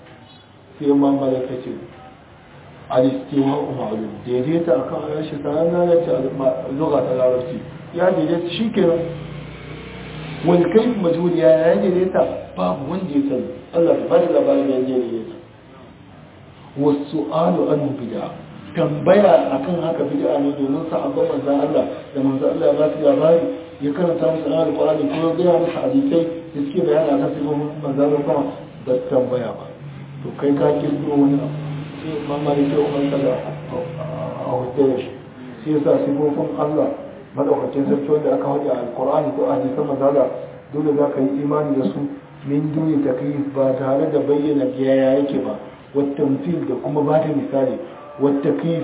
sai ma malaka ce al-istiwa ma'lum daidaita akan arashi sanan nan ce lugha ta larabci ya daidaita shikenan wal kayf majhul ya ya daidaita babu wanda ya sani Allah ta bada labarin ya daidaita wasu'alu an bid'a tambaya akan haka bid'a ne domin sahabban manzon Allah da manzon Allah ya ba su labari ya karanta musu ayar Qur'ani kuma ya musu hadisai da suke bayani akan sifofin manzon Allah ba tambaya ba to kai ka kirkiro wani abu sai mamari sai umar kada a hotel shi sai yasa sifofin Allah madaukakin sarki wanda aka haɗe a alkur'ani ko a hadisan mazala dole za ka yi imani da su min duni takyif ba tare da bayyana yaya yake ba wattamfil da kuma ba da misali wattakif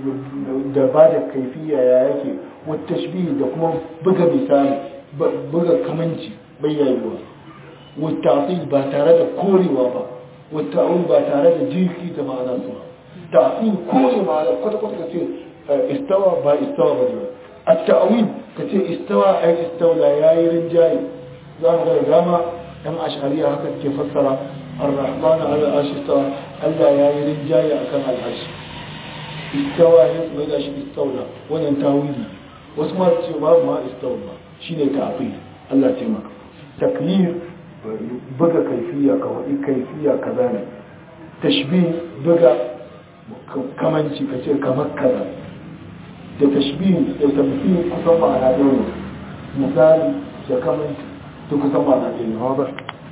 da ba da kaifiya ya yake wattashbih da kuma buga misali buga kamanci bayyayewa wattasil ba tare da korewa ba والتأويل با tare da jirki da ma'ana su ta'wil kore ma'ana kwata kwata kace istawa ba istawa ba ne at-ta'wil kace istawa ai istawla yayi rinjaye za mu ga dama dan ash'ariya haka ke fassara ar-rahman ala arshi istawa Allah yayi rinjaye akan al-arsh istawa ya mai da shi istawla wannan tawili wasu ma ce ba ma istawla shine ta'wil Allah ya taimaka taklif buga kaifiya ka waɗi kaifiya kaza ne tashbih buga kamanci ka ce kamar kaza da tashbih da tamthil kusan ma'ana ɗaya ne misali da kamanci duk kusan ma'ana ɗaya ne hawa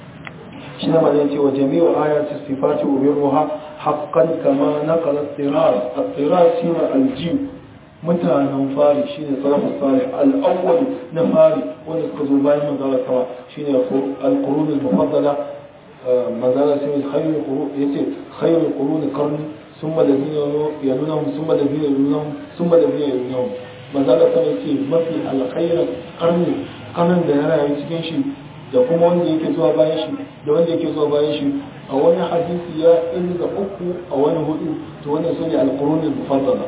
shi ne mazan cewa jami'u ayati sifati ubiruha haqqan kama naqala at-tirar at-tirar shine al-jim mutanen fari shine salafus salih al-awwal na fari wanda suka zo bayan manzala sama shine al-qurun al-mufaddala manzala sai khairul qurun yace khairul qurun qarni thumma alladhina yalunhum thumma alladhina yalunhum thumma alladhina yalunhum manzala sama yace mafi al-khairu qarni kanan da ya rayu cikin shi da kuma wanda yake zuwa bayan shi da wanda yake zuwa bayan shi a wani hadisi ya inda uku a wani hudu to wannan sune al-qurun al-mufaddala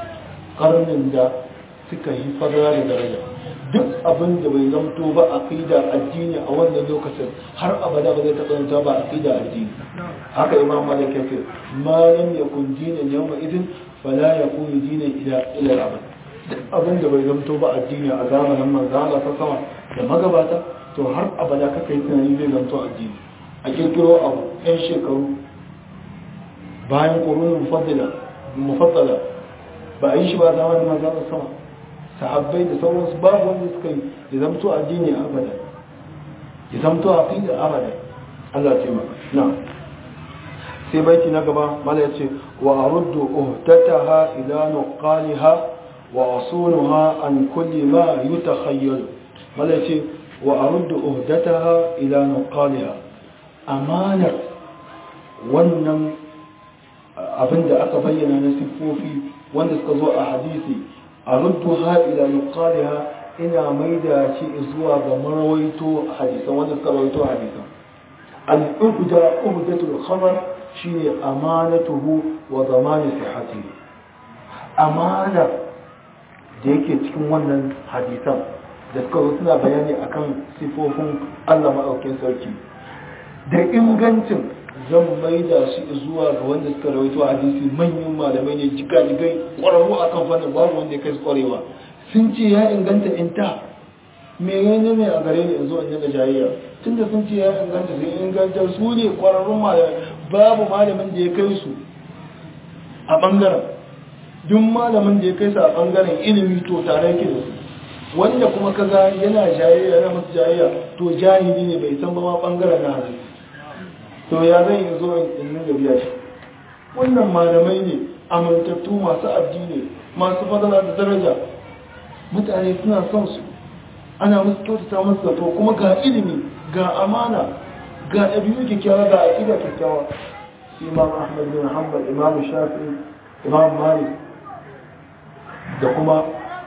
karnin da suka yi fadara da daraja duk abin da bai zamto ba a da addini a wannan lokacin har abada ba zai taɓa zanta ba a da addini haka imam malik ya ce ma lam yakun dinan yawma idin fala yakun dinan ila ila abad duk abin da bai zamto ba addini a zamanin manzo Allah ta sama da magabata to har abada kaka yi tunani zai zamto addini a kirkiro abu yan shekaru bayan qurunul mufaddala mufaddala ba a yi shi ba zamanin manzan sama sahabbai da sauransu babu wanda suka yi ya zamto addini abada ya zamto aqida abada Allah ce maka na sai baiti na gaba mala yace wa aruddu uhtataha ila nuqaliha wa asunuha an kulli ma yutakhayyalu mala yace wa aruddu uhtataha ila nuqaliha amanar wannan abinda aka bayyana na siffofi wanda suka zo a hadisi a rudduha ila nuqaliha ina maida shi zuwa ga marawaito hadisan wanda suka rawaito hadisan al-ubda ubdatul khabar shine amanatuhu wa zamani sihhatihi amana da yake cikin wannan hadisan da suka zo suna bayani akan sifofin Allah maɗaukin sarki da ingancin zan maida shi zuwa ga wanda suka rawaito hadisi manyan malamai ne jigajigai ƙwararru a kan fannin babu wanda ya kai su ƙwarewa sun ce ya inganta in ta me ne ne a gare ni in zo in yaga jayayya tun da sun ce ya inganta sun inganta su ne ƙwararrun malamai babu malamin da ya kai su a ɓangaren duk malamin da ya kai su a ɓangaren ilimi to tare yake da su wanda kuma kaga yana jayayya yana masu jayayya to jahili ne bai san ba ma ɓangaren na hadisi to ya zai yi zo in da biya shi wannan malamai ne amintattu masu addini masu fadala da daraja mutane suna son su ana musu kyautata musu zato kuma ga ilimi ga amana ga ɗabi'u kyakkyawa ga aƙida kyakkyawa imam ahmad bin hanbal imam shafi imam malik da kuma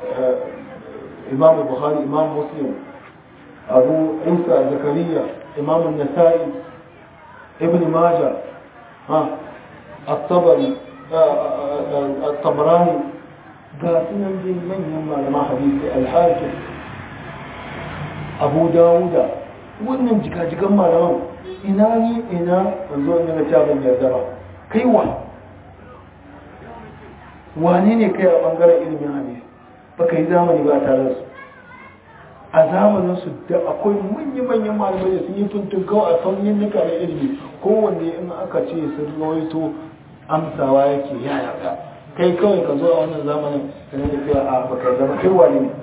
imam bukhari imam muslim abu isa zakariya imam nasa'i ابن ماجه ها الطبري الطبراني قاتنا من من يما لما حديث الحاكم أبو داود wannan jikajikan malaman ina ni ina wanzo in ga tabin yarda ba kai wa wane ne kai a bangaren ilimin hadisi baka yi zamani ba tare da su a zamanin su da akwai manya-manyan malamai da sun yi tuntun kawai a fannin nuka na ilimi kowanne in aka ce sun rawaito amsawa yake ya yarda kai kawai ka zo a wannan zamanin ka ne da a baka zama kai wane ne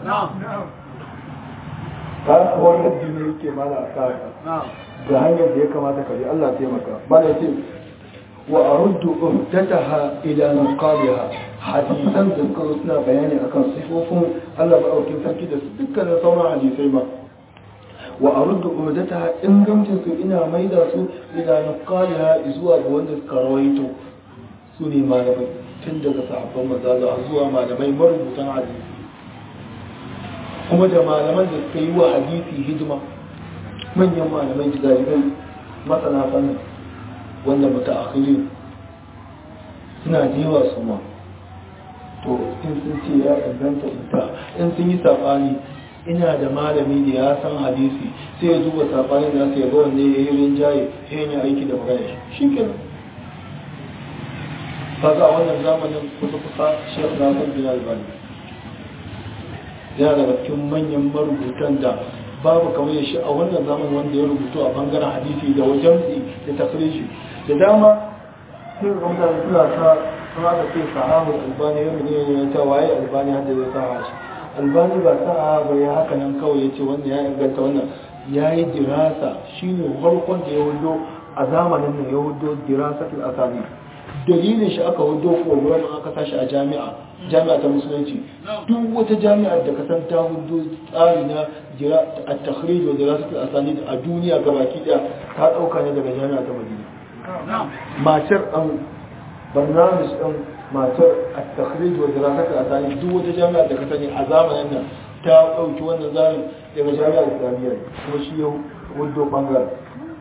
ka wani addini yake mana a sa da hanyar da ya kamata ka bi Allah taimaka ba da ce wa aruddu uhdataha ila nuqaliha hadisan da suka zo suna bayani akan sifofin Allah maɗaukin sarki da su dukkanin sauran hadisai ba wa aruddu uhdataha ingancin su ina maida su ila nuqaliha zuwa ga wanda suka rawaito su ne malamai tun daga sahabban manzo zuwa malamai marubutan hadisi kuma da malaman da suka yi wa hadisi hidima manyan malamai jigajigai masana fannin wanda mutaakhiri suna jewa su ma to in sun ce ya inganta ita in sun yi sabani ina da malami da ya san hadisi sai ya duba sabanin da ya ga wanne ya yi rinjaye sai ya aiki da magana shi kenan kaga a wannan zamanin kusa kusa shekh nasir bin albani yana daga cikin manyan marubutan da babu kamar shi a wannan zamanin wanda ya rubutu a bangaren hadisi da wajen da tafrishi da dama sai ga mutane suna ta sun haka ce sahabu albani ya mene ne ta waye albani hadda zai sa shi albani ba sa ba ya haka nan kawai ya ce wannan ya inganta wannan ya yi dirasa shine farkon da ya hudo a zamanin nan ya hudo dirasatul asali dalilin shi aka hudo program aka tashi a jami'a jami'a ta musulunci duk wata jami'a da ka san ta hudo tsari na at-takhrij wa dirasatul asanid a duniya gabaki daya ta dauka ne daga jami'a ta Madina matar an barnamis din matar at-takhrij wa dirasatul asanid duk wata jami'a da ka sani a zamanin nan ta dauki wannan zarin daga jami'ar islamiyya kuma shi ya hudo bangaren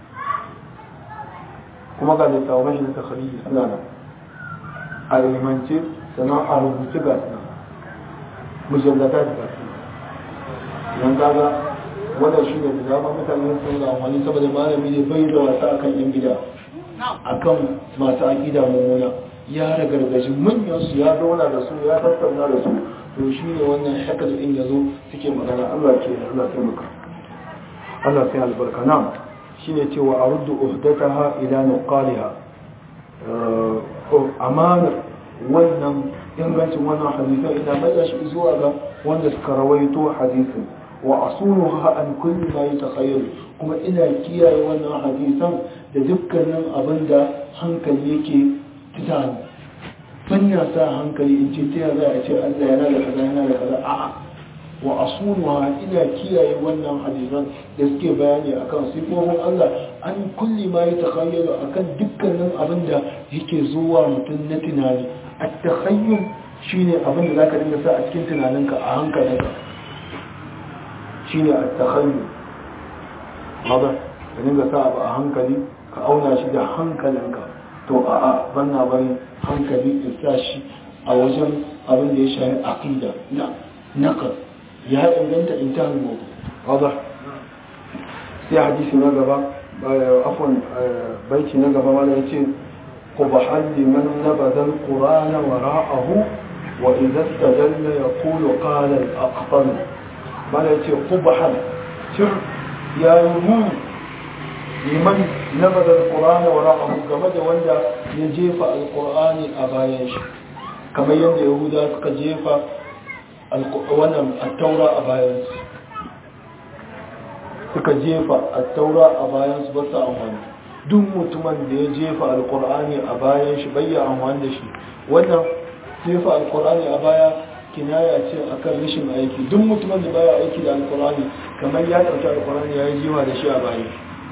kuma ga littattafan shi na takhariji suna nan a ilimance sannan a rubuce ga suna mujallata da gasu yan kaga wannan shi ne da dama mutane sun ga amfani saboda malami ne bai da wasa akan yan gida akan masu aƙida mummuna ya ragargaji manyan su ya zauna da su ya tattauna da su to shi ne wannan shakal in yazo suke magana Allah ke Allah taimaka Allah sai albarka na'am shine cewa a ruddu uhdataha ila nuqaliha amanar wannan ingancin wannan hadisan ina mai shi zuwa ga wanda suka rawaito hadisin wa asuluha an kulli ma yatakhayyal kuma ina kiyaye wannan hadisan da dukkanin abin da hankali yake tunani fanya sa hankali in ce ta za a ce Allah yana da kaza yana da kaza a'a wa asuluha ina kiyaye wannan hadisan da suke bayani akan sifofin Allah an kulli ma ya takhayyalu akan dukkanin abin da yake zuwa mutum na tunani at-takhayyul shine abin da zaka dinga sa a cikin tunaninka a hankalinka shine at-takhayyul haba ka dinga sa abu a hankali ka auna shi da hankalinka to a'a banna bari hankali ya sa shi a wajen abin da ya shafi aqida na naqal ya inganta intahan mawdu wadah sai hadisi na gaba afwan baiti na gaba wanda yace qubahan liman nabada alquran wara'ahu wa idha istadalla yaqulu qala al-aqtal bala yace qubahan sir ya yumun liman nabada alquran wara'ahu game da wanda ya jefa alqur'ani a bayan shi kamar yadda yahuda suka jefa wannan attaura a bayansu suka jefa attaura a bayansu ba su amfani duk mutumin da ya jefa alkur'ani a bayan shi bayya amfani da shi wannan jefa alkur'ani a baya kinaya ce akan rashin aiki duk mutumin da baya aiki da alkur'ani kamar ya ɗauki alkur'ani ya yi jefa da shi a bayan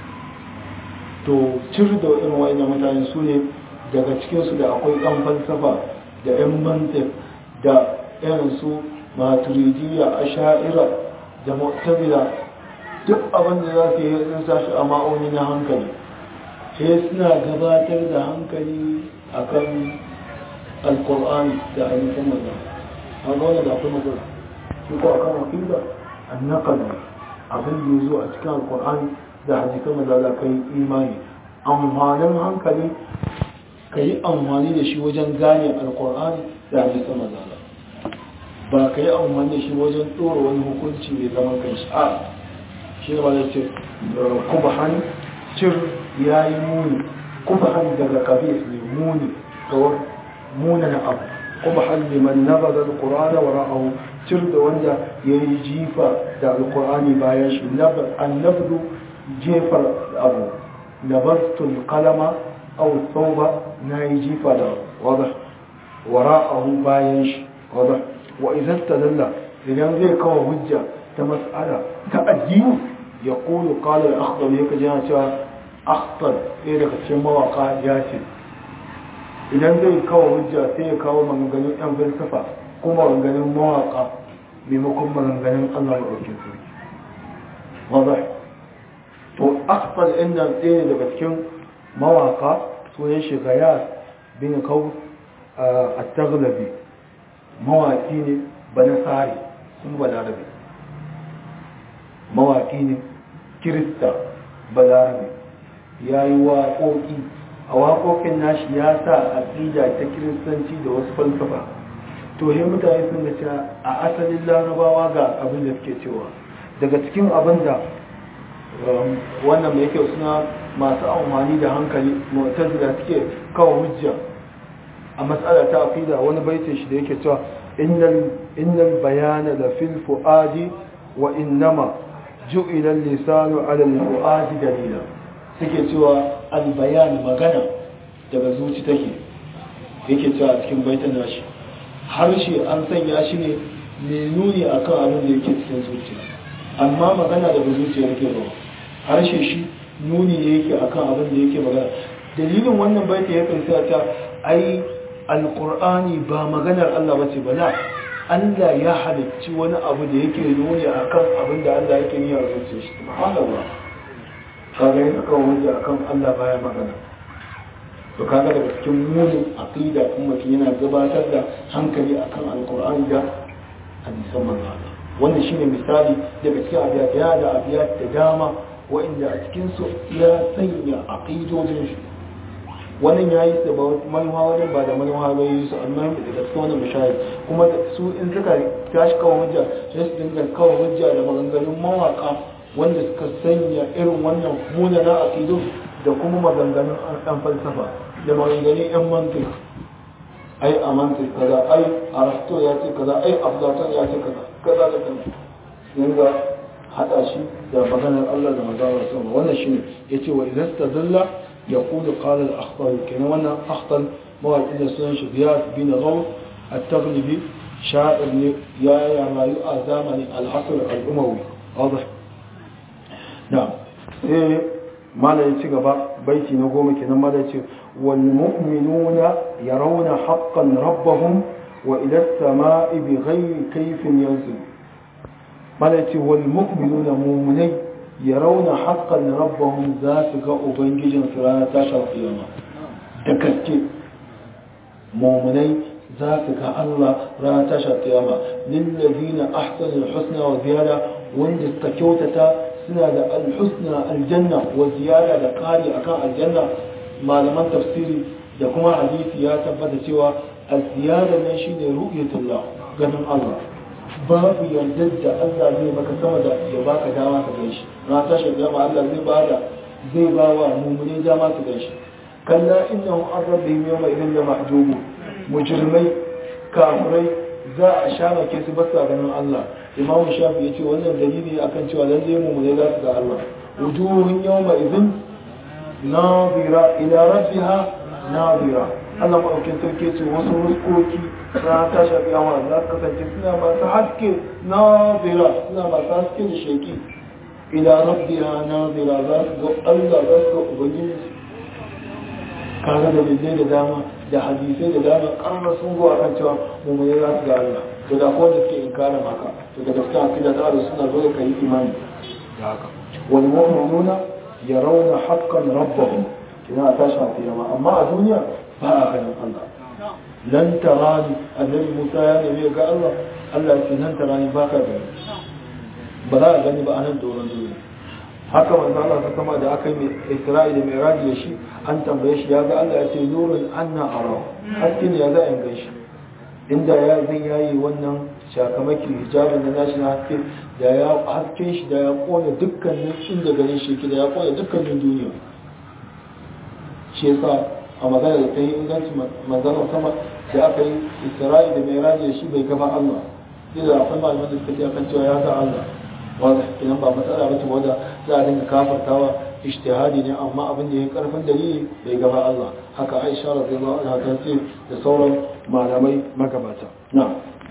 to cir da irin wa'annan mutane su ne daga cikinsu da akwai ɗan falsafa da 'yan mantif da irin su maturidiyya a sha'ira da mu'tabila duk abin da za su yi sun sashi a ma'auni na hankali sai suna gabatar da hankali akan alkur'ani da ainihin maza a ga wani da akwai matsala shi ko akan wakila annakal abin da ya zo a cikin alkur'ani da hadisan maza za ka yi imani amfanin hankali ka yi amfani da shi wajen gane alkur'ani da hadisan manzala ba ka yi amfani da shi wajen ɗora wani hukunci mai zaman kanshi a shi ne ba da ce kubahan cir ya yi muni kubahan daga kabis ne muni ga munan abu kubahan liman nabaza alkur'ana wa ra'ahu cir da wanda ya yi jifa da alkur'ani bayan shi annabdu jefar abu nabastul kalama aw sauba na yi jifa da wada wara'ahu bayan shi wada wa idan tadalla idan zai kawo hujja ta mas'ala ta addini ya kulu qala al-akhdar yake jina cewa akhtar ɗaya daga cikin mawaka ya ce idan zai kawo hujja sai ya kawo maganganun yan falsafa ko maganganun mawaka maimakon maganganun Allah maɗaukin sarki wada to akhtar ɗin nan ɗaya daga cikin mawaka sunan shi gayas bin kawo a taglabi mawaki ne ba na tsari kuma ba larabe mawaki ne kirista ba larabe ya yi waƙoƙi a waƙoƙin nashi ya sa aƙida ta kiristanci da wasu falsafa to yi mutane sun da cewa a asalin larabawa ga abin da suke cewa daga cikin abin da wannan mai kyau suna masu amfani da hankali mu'tazila suke kawo hujja a matsala ta aqida wani baitin shi da yake cewa innal innal bayana la fil fuadi wa innama ju'ila al-lisanu 'ala al-fuadi dalila suke cewa al-bayan magana daga zuci take yake cewa a cikin baitin nashi harshe an sanya shi ne mai nuni akan abin da yake cikin zuciya amma magana daga zuciya yake ba harshe shi nuni ne yake akan abin da yake magana dalilin wannan baiti ya kansa ta ai alqur'ani ba maganar Allah bace ba la Allah ya halicci wani abu da yake nuni akan abin da Allah yake niyya a zuciyar shi subhanallah kaga yana kawo hujja akan Allah baya magana to kaga daga cikin munin aqida kuma mutum yana gabatar da hankali akan alqur'ani da hadisan manzo Allah wannan shine misali daga cikin abiyat ya da abiyat da dama wa'inda a cikinsu ya sanya aƙidojin shi wannan ya yi su ba manuwa wajen ba da manuwa ba yi su amma daga cikin wannan mashahid kuma su in suka tashi kawo hujja sai su dinga kawo hujja da maganganun mawaka wanda suka sanya irin wannan munana aƙidu da kuma maganganun ɗan falsafa da maganganun yan mantik ai a mantik kaza ai arasto ya ce kaza ai aflaton ya ce kaza kaza da kaza yanzu hada shi da maganar Allah da mazawar sama wannan shine yace wa idan tadalla yaqulu qala al-akhtar kenan wannan akhtar mawaqi da sunan shi Riyad bin Ghaw at-Taghlibi sha'ir ne ya ya rayu a zamanin al-Asr al-Umawi wadah na'am eh mala ya ci gaba baiti na goma kenan mala ya ce wal mu'minuna yarawna haqqan rabbahum wa ila as-sama'i bighayri kayfin yanzil malaci wal mu'minuna mu'minai yarawna haqqan rabbahum za su ga ubangijin su ranar tashar kiyama da gaske mu'minai za su ga Allah ranar tashar kiyama lil ladina ahsanu husna wa ziyada wanda suka kyautata suna da al-husna aljanna wa ziyada da kari akan aljanna malaman tafsiri da kuma hadisi ya tabbata cewa az-ziyada ne shine ru'yatullah ganin Allah babu yardar da Allah zai maka sama da ya baka dama ka gan shi na tashi dama Allah zai bada zai ba wa mumuni dama su gan shi kalla innahu an rabbihim yawma idin da mahjubu mujrimai kafirai za a shamake su basa ganin Allah imam shafi yace wannan dalili akan cewa lalle mumuni za su ga Allah wujuhun yawma idin nadira ila rabbiha nadira Allah maɗaukin sarki ce wasu ruskoki na ta shafi yawa za su kasance suna masu haske na zira suna masu haske da sheki ila rabbiya na zira za su ga Allah za su ga ubangiji kaga da dalilai da dama da hadisai da dama ƙarar sun zo akan cewa mummuni za su ga Allah to da kowa da suke inkarin haka to da gaskiya akida ta da suna zo da kai imani da haka wal mu'minuna yarawna haqqan rabbahum kina tashi a kiyama amma a duniya ba a ganin Allah lan tarani annabi Musa ya nemi ga Allah Allah ya ce lan tarani ba ka gani ba za a gani ba a nan doron duniya haka manzo Allah ta sama da aka yi Isra'i da Mi'raj da shi an tambaye shi ya ga Allah ya ce nurun anna ara haske ne ya za in gaishe inda ya zai yayi wannan shakamaki hijabin na nashi na haske da ya hasken shi da ya kona dukkanin inda ganin shi da ya kona dukkanin duniya shi yasa a magana da ta yi inganci manzana sama da aka yi Isra'i da Mi'raj da shi bai gaba Allah sai da akwai malaman da suka ce akan cewa ya ga Allah wanda kenan ba matsala ba ce wanda za a dinga kafartawa ijtihadi ne amma abin da ya karfin dalili bai gaba Allah haka Aisha radiyallahu anha ta ce da sauran malamai magabata na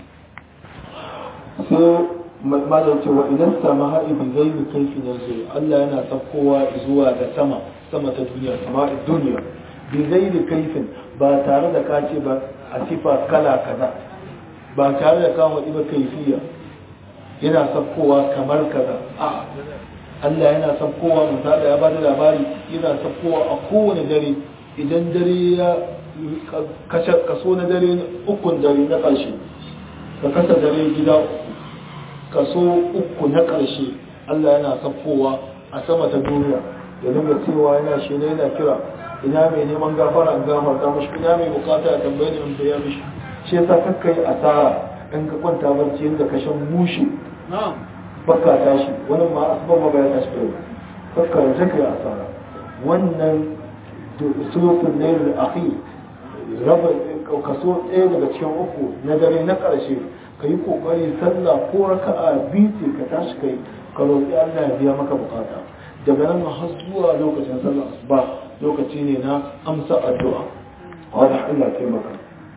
sai malam ce wa idan sama haɗi bi gaibi kaifi na zai Allah yana saukowa zuwa ga sama sama ta duniya sama duniya bi gaibi kaifin ba tare da ka ce ba a sifa kala kaza ba tare da kawo ba kaifiya yana saukowa kamar kaza a Allah yana saukowa misali ya bada labari yana saukowa a kowane dare idan dare ya kaso na dare ukun dare na ƙarshe ka kasa dare gida kaso uku na ƙarshe Allah yana saukowa a sama ta duniya ya dinga cewa yana shi ne yana kira ina mai neman gafara an gafarta mashi ina mai bukata ya tambaye ni in biya mishi shi yasa kakkai asara in ka kwanta barci yadda ka shan mushi baka tashi wani ma asuban ma bayan tashi kai kakka da take asara wannan sulufin ne da akhi raba kaso ɗaya daga cikin uku na dare na ƙarshe ka yi ƙoƙari sallah ko raka'a biyu ce ka tashi kai ka roƙi Allah ya biya maka bukata daga nan har zuwa lokacin sallah asuba lokaci ne na amsa addu'a wanda Allah ya taimaka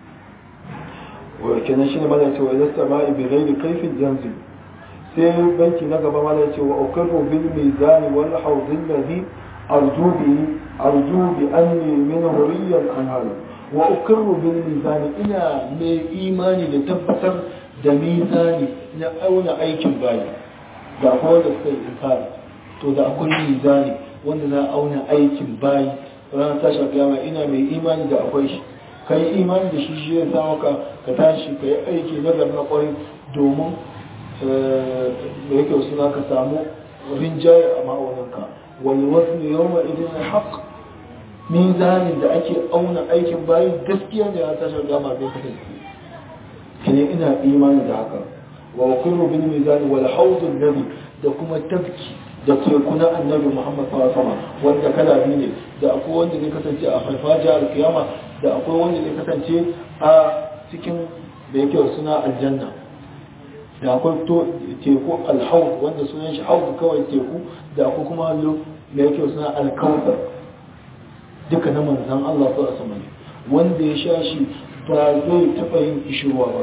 kenan shi ne mana cewa idan sama'i bi ghairi kaifin yanzu sai banki na gaba mana cewa ukarru bil mizani wal hawd alladhi arju bi arju bi anni min huriyan anhar wa ukarru bil mizani ina mai imani da tabbatar da mizani na auna aikin bayi da kuma da suka yi inkari to da akwai mizani wanda na auna aikin bayi ranar tashi kiyama ina mai imani da akwai shi ka yi imani da shi shi ya sa maka ka tashi ka yi aiki na na kwarai domin da yake suna ka samu rinjaye a ma'auninka wani wasu ne yau ma idan na haƙ mizanin da ake auna aikin bayan gaskiya ne ya tashi gama bai kasance kine ina imani da haka wa kullu bin mizani wal hawdun nabi da kuma tafki da teku na annabi muhammad sallallahu alaihi wasallam wanda kala biyu ne da akwai wanda zai kasance a farfajiyar alkiyama da akwai wanda zai kasance a cikin da yake suna aljanna da akwai teku alhaud wanda sunan shi haud kawai teku da akwai kuma hallo da yake suna alkautar duka na manzan Allah su asama ne wanda ya sha shi ba zai taɓa yin ishirwa ba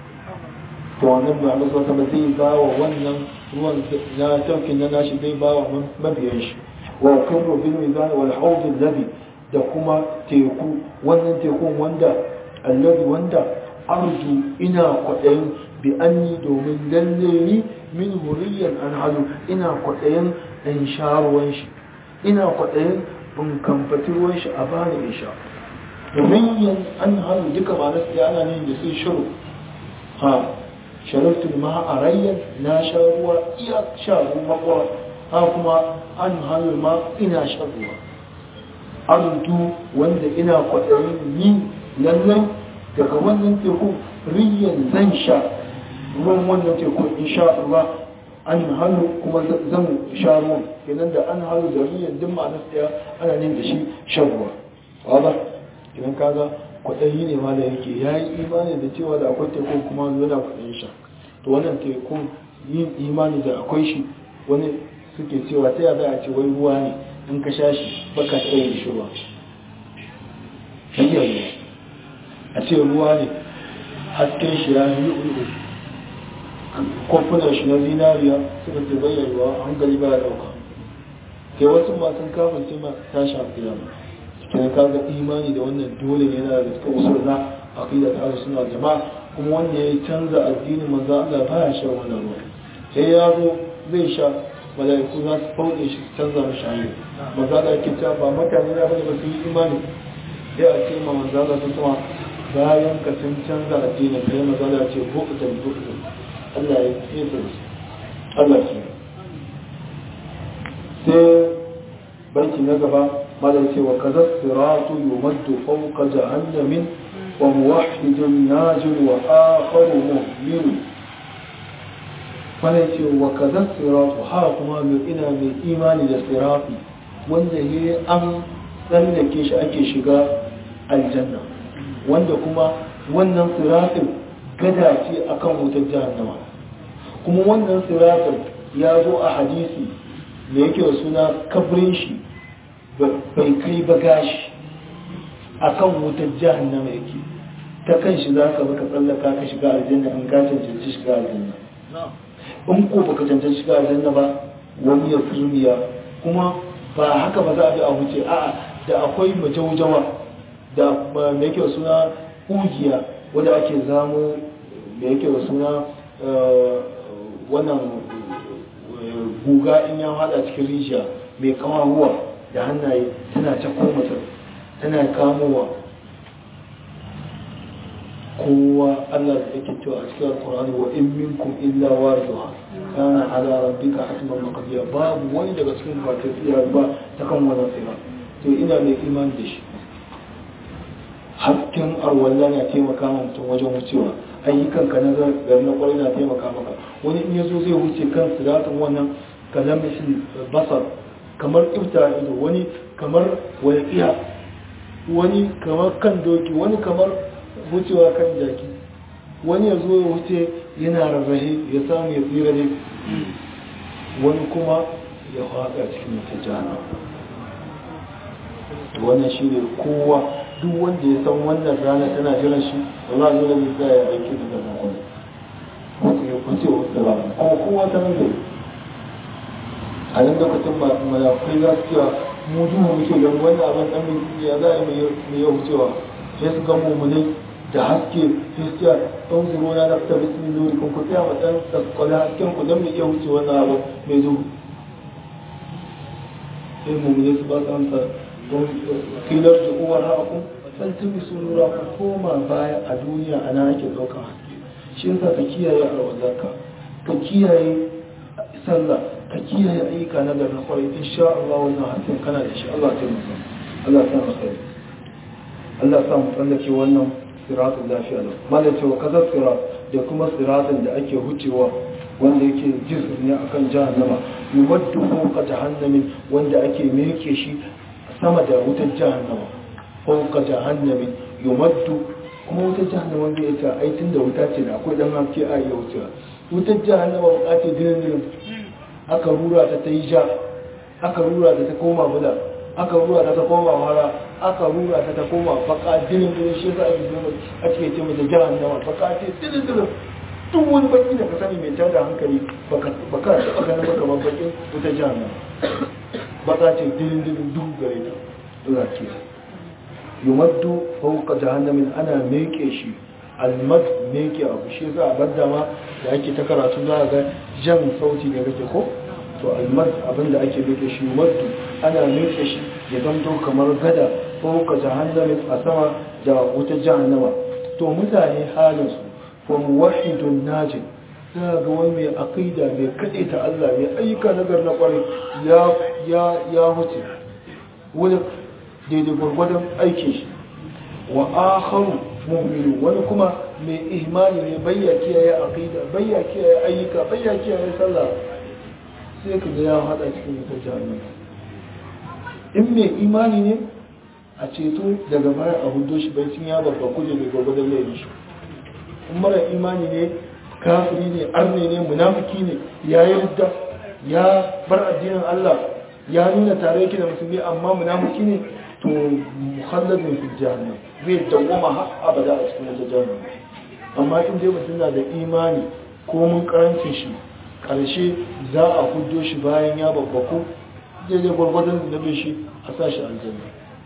to wannan ba Allah su ba zai ba wa wannan ruwan na taukin na nashi zai ba wa mabiyan shi wa kullu bil mizan wal haud alladhi da kuma teku wannan tekun wanda allazi wanda arju ina kwaɗayin bi anni domin lalle ni min huriyan an halu ina kwaɗayin in sha ruwan shi ina kwaɗayin in kamfati ruwan shi a bani in sha domin yan an halu duka ma nasu ana ne da sai shiru ha shariftu ma a rayyan na sha ruwa iya sha ruwa ha kuma an halu ma ina sha ruwa ardu wanda ina kwaɗayin ni lallai daga wannan teku riyan zan sha ruwan wannan teku in sha Allah an hannu kuma zan sha ruwan kenan da an hannu da riyan duk ma'ana tsaya ana nin da shi shan ruwa wadda kenan kaga kwaɗayi ne ma da yake ya yi imani da cewa da akwai teku kuma yana kwaɗayin sha to wannan teku yin imani da akwai shi wani suke cewa ta yada a ce wai ruwa ne in ka sha shi baka tsaye shi ruwa hanyar ruwa a ce ruwa ne hasken shi ya yi ulu kofunan shi na zinariya suka ce bayyana ruwa hankali ba ya dauka kai wasu masu kafin ce ma tashi a kiyama cikin kaga imani da wannan dole ne yana da cikin usul na aqida ta suna jama'a kuma wanda ya canza addinin manzo Allah ba ya sha wannan ruwa sai ya zo zai sha mala'iku za su fauɗe shi su canza mashi hanyar manzo Allah yake cewa ba mutane na bane ba su yi imani sai a ce ma manzo Allah sun sama bayan ka sun canza addinin kai manzo Allah ya ce bu'dan bu'dan Allah ya yi su Allah ya sai banki na gaba malar cewa kaza siratu yumaddu fawqa jahannamin wa muwahhidun najin wa akharu mu'min malar cewa kaza siratu ha kuma mai ina mai imani da sirati wanda ne an tsallake shi ake shiga aljanna wanda kuma wannan siratin gada ce akan wutar jahannama kuma wannan siratin ya zo a hadisi da yake da suna kabrin shi bai kai ba gashi akan wutar jahannama yake ta kan shi za ka baka tsallaka ka shiga aljanna in ka cancanci shiga aljanna in ko baka cancanci shiga aljanna ba wani ya turmiya kuma ba haka ba za a bi a wuce a'a da akwai majaujawa da me yake suna kugiya wadda ake zamo da yake suna wannan guga in ya hada cikin rijiya mai kawahuwa da hannaye tana ta komata tana kamowa kowa Allah da yake cewa a cikin alkur'ani wa in minkum illa waridha kana ala rabbika hatman maqdiya babu wani daga cikin ba ta tsira ba ta kan wannan tsira to ina mai imani da shi hasken arwalla na taimaka ma mutum wajen wucewa ayyukan ka na gari na kwarai na taimaka maka wani in yazo zai wuce kan siratin wannan kalamishi basar kamar ifta ido wani kamar walƙiya wani kamar kan doki wani kamar wucewa kan jaki wani ya zo ya wuce yana rarrahe ya samu ya tsira ne wani kuma ya faɗa cikin wata jana wannan shi ne kowa duk wanda ya san wannan rana tana jiran shi wala zo da zai ya aiki da nan wani ko ya kuce wata rana kuma kowa ta nan zai a nan lokacin ba malakai za su cewa mu duhu muke gani wannan abin dan mai ya za a yi mai ya wucewa sai su ga mummunai da haske fiskiya ɗan zuro na nafta bismin nuri kun ku tsaya ma ɗan tsakwale hasken ku don mai iya wuce wannan abu mai duhu sai mummunai su ba su amsa kilar da uwar haƙun faltumi su nura ku koma baya a duniya a nan ake ɗaukar haske shi yasa ka kiyaye alwazarka ka kiyaye sallah ka kiyaye ayyuka na garin kwarai insha Allah wannan hasken kana da shi Allah ta musa Allah ta masa Allah ta mu tsallake wannan siratun lafiya lau malai cewa kaza sirat da kuma siratun da ake hucewa wanda yake jisir ne akan jahannama yuwaddu fawqa jahannamin wanda ake meke shi sama da wutar jahannama fawqa jahannamin yumaddu kuma wutar jahannama wanda ya ce ai tunda wuta ce da akwai dan haske a yau wucewa wutar jahannama bukace dinin dinin aka rura ta ta yi ja aka rura ta ta koma bula aka rura ta ta koma wara aka rura ta ta koma baka dinin dinin shi yasa ake zama a cikin ce mata jahannama baka ce dinin dinin duk wani baki da ka sani mai tada hankali baka taɓa ganin baka babbakin wuta jahannama baka ce dinin dinin duk gare ta dura ce yumaddu fawqa jahannamin ana meke shi almad meke abu shi yasa a badda ma da ake ta karatu za ga jan sauti ne kake ko to almad abinda ake meke shi yumaddu ana meke shi ya zamto kamar gada fawqa jahannamin a sama da wuta jahannama to mutane halin su fa muwahhidun najin za ga wani mai aqida mai kade ta Allah mai ayyuka nagar na kwarai ya ya ya wuce wani daidai gwargwadon aikin shi wa akharu mu'minu wani kuma mai imani ne bayya kiyaye aqida bayya kiyaye ayyuka bayya kiyaye sallah sai ka ga ya hada cikin wutar jahannama in mai imani ne a ceto daga baya a hudo shi bai cin ya babba kuje mai gwargwadon laifin shi in mara imani ne kafiri ne arne ne munafiki ne ya yarda ya bar addinin Allah ya nuna tare yake da musulmi amma munafiki ne to mukhalladin fi jahannam zai dawwama har abada a cikin wata jahannam amma in dai mutum na da imani ko mun karancin shi karshe za a huddo shi bayan ya babbaku daidai gwargwadon da nabe shi a sa shi aljanna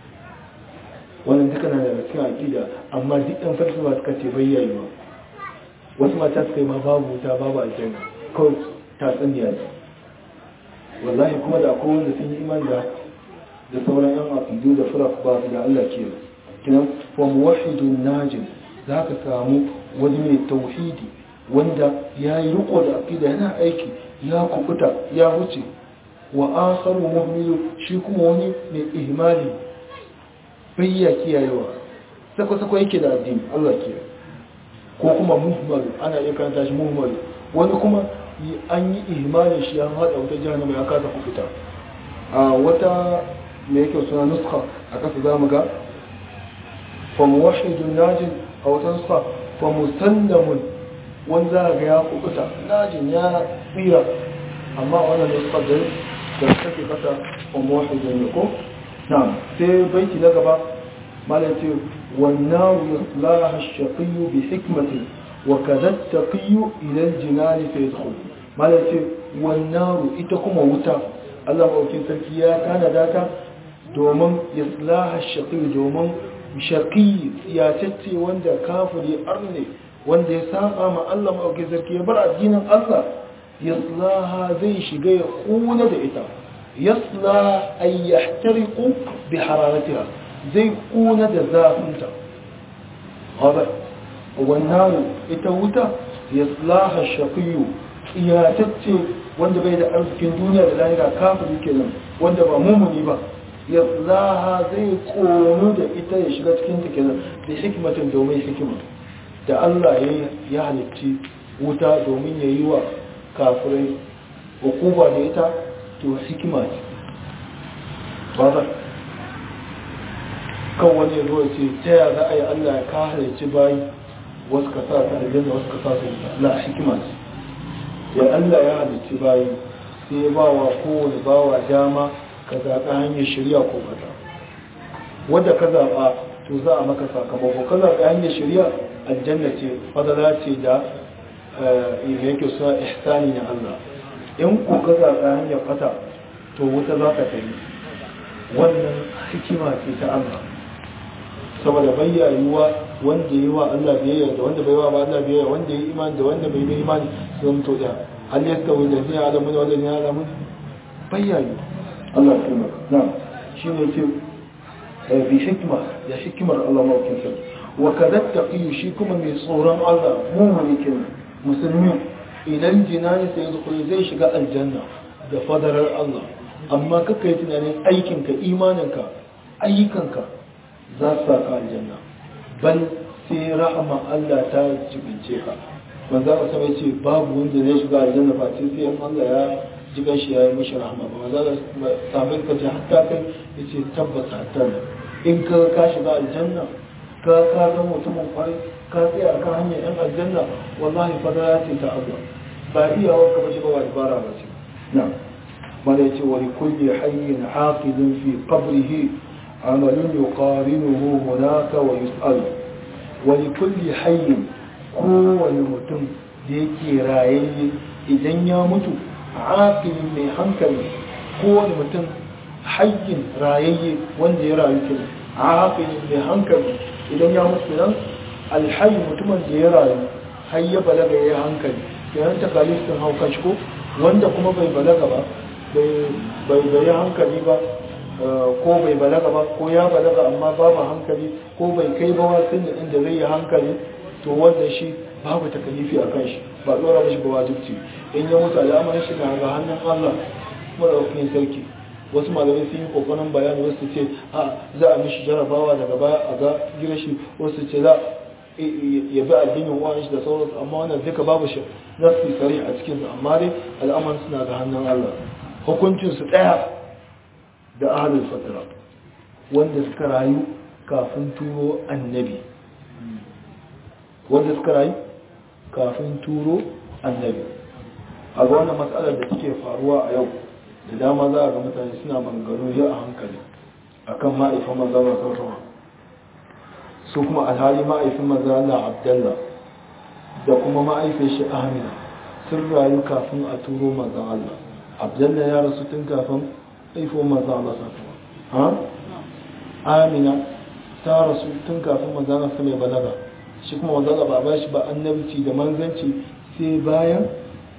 wannan duka na daga cikin aƙida amma duk ɗan falsafa suka ce bayyayi ba wasu mata suka yi ma babu wuta babu aljanna kawai ta tsanniya ne wallahi kuma da akwai wanda sun yi imani da da sauran yan aqidu da firaq ba su da Allah ke kinan wa muwahhidun najin zaka samu wani mai tauhidi wanda ya yi riko da aqida yana aiki ya kubuta ya wuce wa akharu muhmilu shi kuma wani mai ihmali bayya kiyayewa sako sako yake da addini Allah kiyaye ko kuma muhmal ana iya karanta shi muhmal wani kuma an yi ihmalin shi an hada wata jahannama ya kasa ku fita a wata me yake suna nuskha a kasa zamu ga fa muwahhidun najin a wata nuskha fa musallamun wanda za ga ya kubuta najin ya tsira amma wannan nuskha da da take kasa fa muwahhidun ne ko na'am sai baiti na gaba malam ce والنار يصلاها الشقي بحكمة وكذا التقي إلى الجنان فيدخل ما يقول والنار إتكم وتا الله أوكي سركيا كان ذاك دومن يصلاها الشقي دومن شقي سياستي وند كافر أرني wanda ya saba ma Allah maɗauki sarki ya bar addinin Allah yaslaha zai shiga ya kuna da ita yasla ay yahtariqu bi hararatiha zai kuna da zafinta wadda wannan ita wuta ya tslaha shafiyu iyatacce wanda bai da arzikin duniya da lahira kafin kenan wanda ba mumuni ba ya tslaha zai kono da ita ya shiga cikin ta kenan da hikimatin domin hikima da Allah ya halicci wuta domin ya yi wa kafirai hukuma da ita to hikima ce ba kan wani zo ce ta ya za a yi Allah ya ka halarci bayi wasu ka sa ta aljanna wasu ka sa su wuta la hikima ce ya Allah ya halarci bayi sai ya bawa kowane bawa dama ka zaɓa hanyar shirya ko bata wadda ka zaɓa to za a maka sakamako ka zaɓa hanyar shirya aljanna ce fadala ce da me yake suna ihsani na Allah in ku ka zaɓa hanyar fata to wuta za ka tafi wannan hikima ce ta Allah saboda bayyayuwa wanda yi wa Allah biyayya da wanda bai wa ba Allah biyayya wanda yi imani da wanda bai yi imani sun to da hal yastawi alladhina ya'lamun wal ladina ya'lamun bayyayu Allah kuma na shi ne ce bi hikma da hikimar Allah mawkin sa wa kadha taqiyu shi kuma mai tsoron Allah mu'mini kin musulmi idan jinani sai zuwa zai shiga aljanna da fadarar Allah amma kaka yi tunanin aikinka imaninka ayyukanka za su saka aljanna bal sai rahama Allah ta jibince ka manzo Allah sai ce babu wanda zai shiga aljanna ba sai sai in Allah ya jigan shi ya yi mishi rahama ba manzo Allah sabin ka ce hatta kai yace tabbata hatta in ka ka shiga aljanna ka ka ga mutumin kwarai ka tsaya akan hanyar yan aljanna wallahi fadara ce ta Allah ba iyawa ka bace ba ba ibara ba ce na'am mala yace wa likulli hayyin aqidun fi qabrihi عمل يقارنه هناك ويسأل ولكل حي kowane mutum da yake rayayye idan ya mutu aqilin mai hankali kowane mutum hayyin rayayye wanda ya rayu ke aqilin mai hankali idan ya mutu nan alhayy mutumin da ya rayu har ya balaga ya hankali yayin takalifin haukan shi ko wanda kuma bai balaga ba bai bai hankali ba ko bai balaga ba ko ya balaga amma babu hankali ko bai kai ba wasu da inda zai yi hankali to wanda shi babu takalifi a kan shi ba tsora mashi ba wajibci in ya mutu al'amarin shi na ga hannun Allah madaukakin sarki wasu malamai sun yi kokarin bayani wasu ce a za a mishi jarabawa daga baya a ga gina shi wasu ce za ya bi addinin wani shi da sauransu amma wannan duka babu shi za su yi sari a cikinsu amma dai al'amarin suna ga hannun Allah hukuncinsu ɗaya da ahalin fatara wanda suka rayu kafin turo annabi wanda suka rayu kafin turo annabi a ga wannan matsalar da suke faruwa a yau da dama za a ga mutane suna mangano ya a hankali akan ma'aifin manzana sautama su kuma alhali ma'aifin manzana abdallah da kuma ma'aifin shi ahmina sun rayu kafin a turo manzan Allah abdallah ya rasu tun kafin haifo manzan Allah sautama amina ta rasu tun kafin manzana su mai balaga shi kuma manzana ba ba shi ba annabci da manzanci sai bayan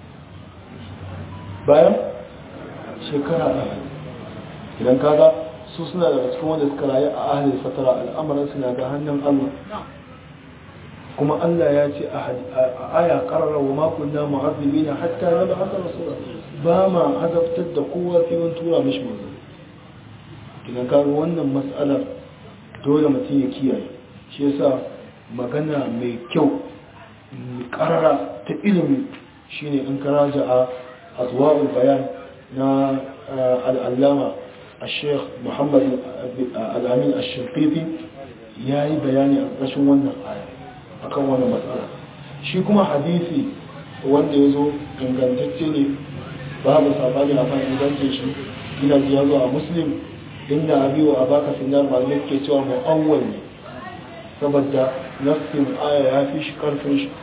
bayan shekara ɗaya idan kaga su suna daga cikin wanda suka rayu a ahalin fatara al'amuran suna ga hannun Allah kuma Allah ya ce a aya karara wa makon na mu'azzibi na hatta na ba'asa rasula ba ma azabtar da kowa sai mun tura mishi manzo idan ka wannan mas'alar dole mutum ya kiyaye shi yasa magana mai kyau karara ta ilimi shine in ka raja a azwa'ul bayan na al'allama الشيخ محمد الأمين الشنقيطي yayi bayani a ƙarshen wannan aya akan wannan matsala shi kuma hadisi wanda ya zo ingantacce ne babu sabani a kan ingancin shi ina ji ya zo a muslim inda abi wa abaka sinar malamai ke cewa mu'awwal ne saboda nassin aya ya fi shi karfin shi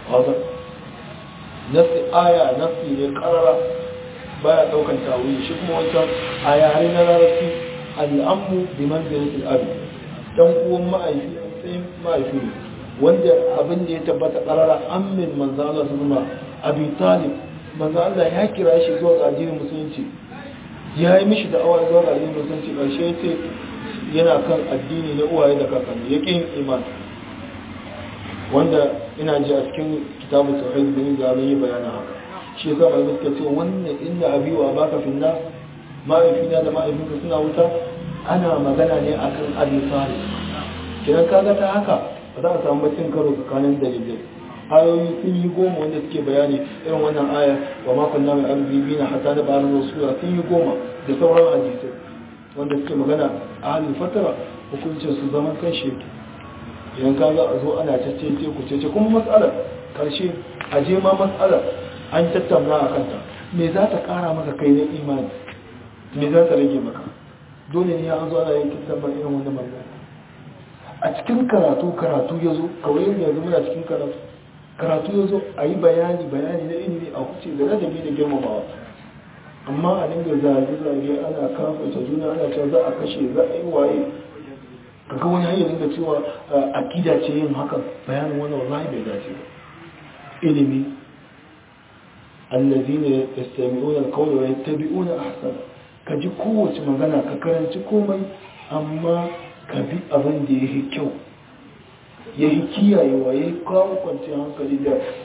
nassi aya nassi ne karara baya daukan tawili shi kuma wancan a yare na larabci al'ammu bi manzilatil abi dan uwan ma'aifi sai ma'aifi ne wanda abin da ya tabbata karara ammin manzo Allah sunma abi talib manzo Allah ya kira shi zuwa ga addinin musulunci ya yi mishi da awa zuwa ga addinin musulunci karshe ya ce yana kan addini na uwaye da kakanni ya kin iman wanda ina ji a cikin kitabu tauhid bin ga yi bayanin haka shi yasa malamai suka ce wannan inda abi wa baka finna ma'aifina da ma'aifinka suna wuta ana magana ne akan abi talib kidan kaga ta haka ba za a samu bacin karo tsakanin dalilai ayoyi sun yi goma wanda suke bayani irin wannan aya wa makon na mai arziki na hata da bayan rasula sun yi goma da sauran hadisai wanda suke magana a halin fatara hukuncin su zaman kan sheki idan ka za a zo ana cece ku cece kuma matsalar karshe a je ma matsalar an tattauna a kanta me za ta kara maka kai na imani me za ta rage maka dole ne an zo ana yin kitabban irin wannan magana a cikin karatu karatu ya zo kawai yanzu muna cikin karatu karatu ya zo a yi bayani bayani na ilimi a huce da ladabi da girmamawa amma a dinga zage-zage ana kafinta juna ana cewa za a kashe za a yi waye kaga wani hanyar dinga cewa akida ce yin hakan bayanin wani wallahi bai dace ba ilimi allazina yastami'una al-qawla wa yattabi'una ahsana ka ji kowace magana ka karanci komai amma ka bi abin da yake kyau ya yi kiyayewa ya yi kawo kwanciyar hankali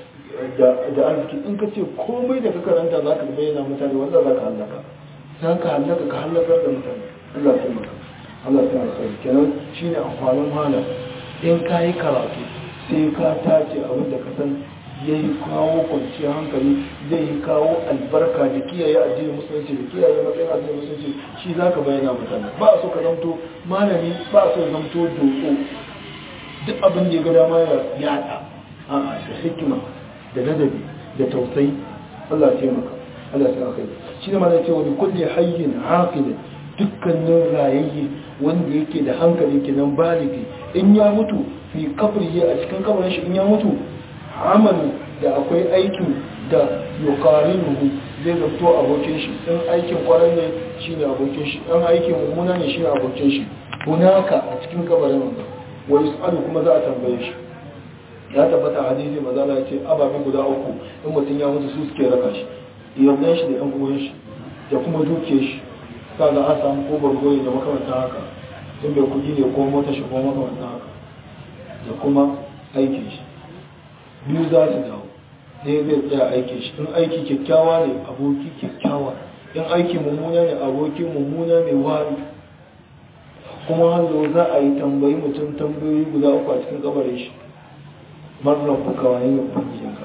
da arziki in ka ce komai da ka karanta za ka bayyana mutane wanda za ka hallaka za ka hallaka ka hallakar da mutane Allah ta maka Allah ta maka kenan shi ne amfanin malam in ka yi karatu sai ka tace abin da ka san ya yi kawo kwanciyar hankali zai yi kawo albarka da kiyaye addinin musulunci da kiyaye matsayin addinin musulunci shi za ka bayyana mutane ba a so ka zamto malami ba a so ka zamto doko duk abin da ya ga dama ya yada a da hikima da ladabi da tausayi Allah ya maka Allah ya kai shi ne ma zai ce wani kulli hayyin haqilin dukkanin rayayye wanda yake da hankali kenan baligi in ya mutu fi kabrihi a cikin kabarin shi in ya mutu amalu da akwai aikin da yuqarinuhu zai zato abokin shi in aikin kwarai ne shine abokin shi in aikin mummuna ne shine abokin shi hunaka a cikin kabarin wanda wa yus'alu kuma za a tambaye shi ya tabbata hadisi maza ya ce ababen guda uku in mutum ya mutu su suke raka shi iyalan shi da yan uwan shi da kuma duke shi kaga an samu ko bargoyi da makamantan haka in bai kudi ne ko mota shi ko makamantan haka da kuma aikin shi biyu za su dawo ɗaya zai tsaya aikin shi in aiki kyakkyawa ne aboki kyakkyawa in aiki mummuna ne aboki mummuna mai wari kuma hanzo za a yi tambayi mutum tambayoyi guda uku a cikin kabarin shi marar kuka wani ne ubangijinka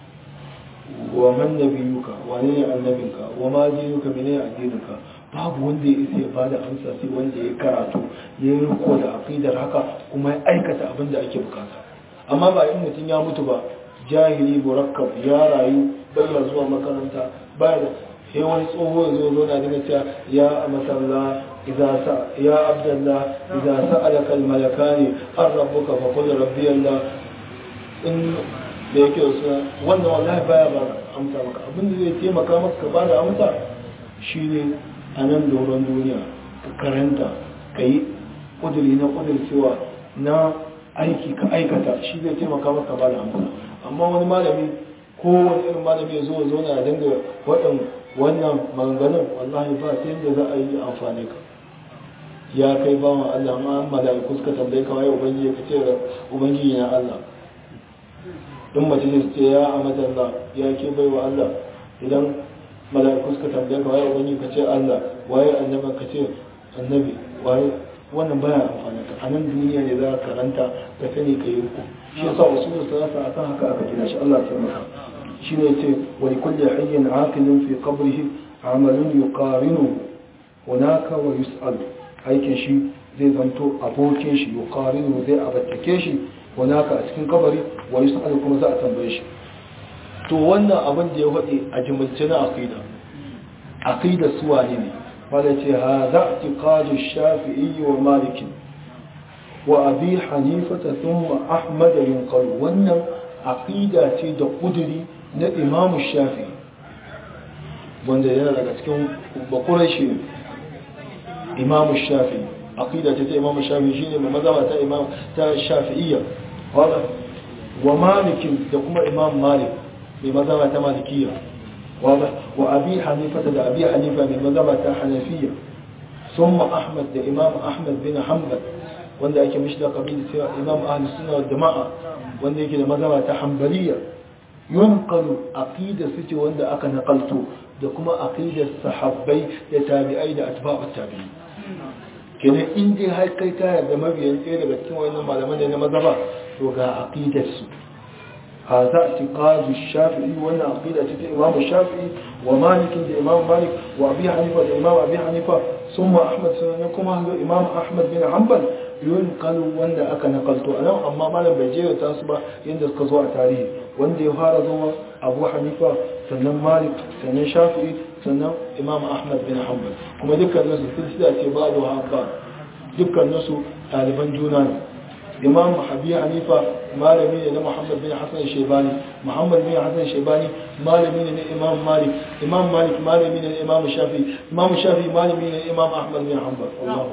wa man nabiyuka wani ne annabinka wa ma dinuka mene addininka babu wanda ya isa ya bada amsa sai wanda ya karatu ya yi riko da aqidar haka kuma ya aikata abin da ake bukata amma ba in mutum ya mutu ba jahili murakkab ya rayu bai zuwa makaranta baya da sai wani tsoho ya zo zo na daga cewa ya amatalla idza sa ya abdallah idza sa'alaka al malakani ar rabbuka fa qul rabbi allah in da yake wasu wannan wallahi baya ba amsa maka abinda zai taimaka maka ka bada amsa shine a nan doron duniya ka karanta ka yi ƙuduri na ƙuduri cewa na aiki ka aikata shi zai taimaka maka ba da amsa amma wani malami ko wani irin malami ya zo zo na dinga waɗan wannan maganganun wallahi ba ta yadda za a yi amfani ka ya kai ba wa Allah ma mala'iku suka tambaye ka waye ubangiji ka ce ubangiji na Allah in mace ce ya amadalla ya ke bai wa Allah idan mala'iku suka tambaye ka waye ubangiji ka ce Allah waye annabi ka ce annabi waye wannan baya amfani ka a nan duniya ne za ka karanta ka sani ka yi ku shi yasa usulul salasa akan haka aka gina shi Allah ya taimaka shine yace wa likulli hayyin aqilin fi qabrihi amalun yuqarinu hunaka wa yus'al aikin shi zai zanto abokin shi yuqarinu zai abattake shi hunaka a cikin kabari wa yus'al kuma za a tambaye shi to wannan abin da ya faɗi a jimilce na aqida aqida suwa ne ne wanda ce hadha i'tiqadu shafi'i wa maliki wa abi hanifata thumma ahmad yunqal wannan aqida ce da kuduri na imam shafi'i wanda yana daga cikin bakurashi imam shafi'i aqida ce ta imam shafi'i shine mai mazhaba ta imam ta shafi'iyya wanda wa malikin da kuma imam malik mai mazhaba ta malikiyya wanda wa abi hanifa da abi hanifa mai mazhaba ta hanafiyya ثم أحمد ده إمام أحمد بن حنبل wanda ake mishi da kabili cewa imam ahlus sunna wal jama'a wanda yake da mazhaba ta hanbaliya yunqalu aqida suce wanda aka nakalto da kuma aqidar sahabbai da tabi'ai da atba'ut tabi'i kenan in dai har kai ka yarda mabiyan ɗaya daga cikin wannan malaman da na mazhaba to ga aqidar su هذا اعتقاد الشافعي وانا عقيدة الإمام الشافعي ومالك الإمام مالك وأبي حنيفة الإمام أبي حنيفة ثم أحمد سننكم الإمام أحمد بن حنبل ينقل وانا أكا نقلت أنا أما مالا بيجيه تاسبا يندس قزوع تاريخ وانا يهار زوا أبو حنيفة سنن مالك سنن شافعي سنن إمام أحمد بن حنبل كما ذكر الناس السلسلة بعضها بعض ذكر الناس طالبان جونان imam habi hanifa malami ne na muhammad bin hassan shaibani muhammad bin hassan shaibani malami ne na imam malik imam malik malami ne na imam shafi imam shafi malami ne na imam ahmad bin hanbal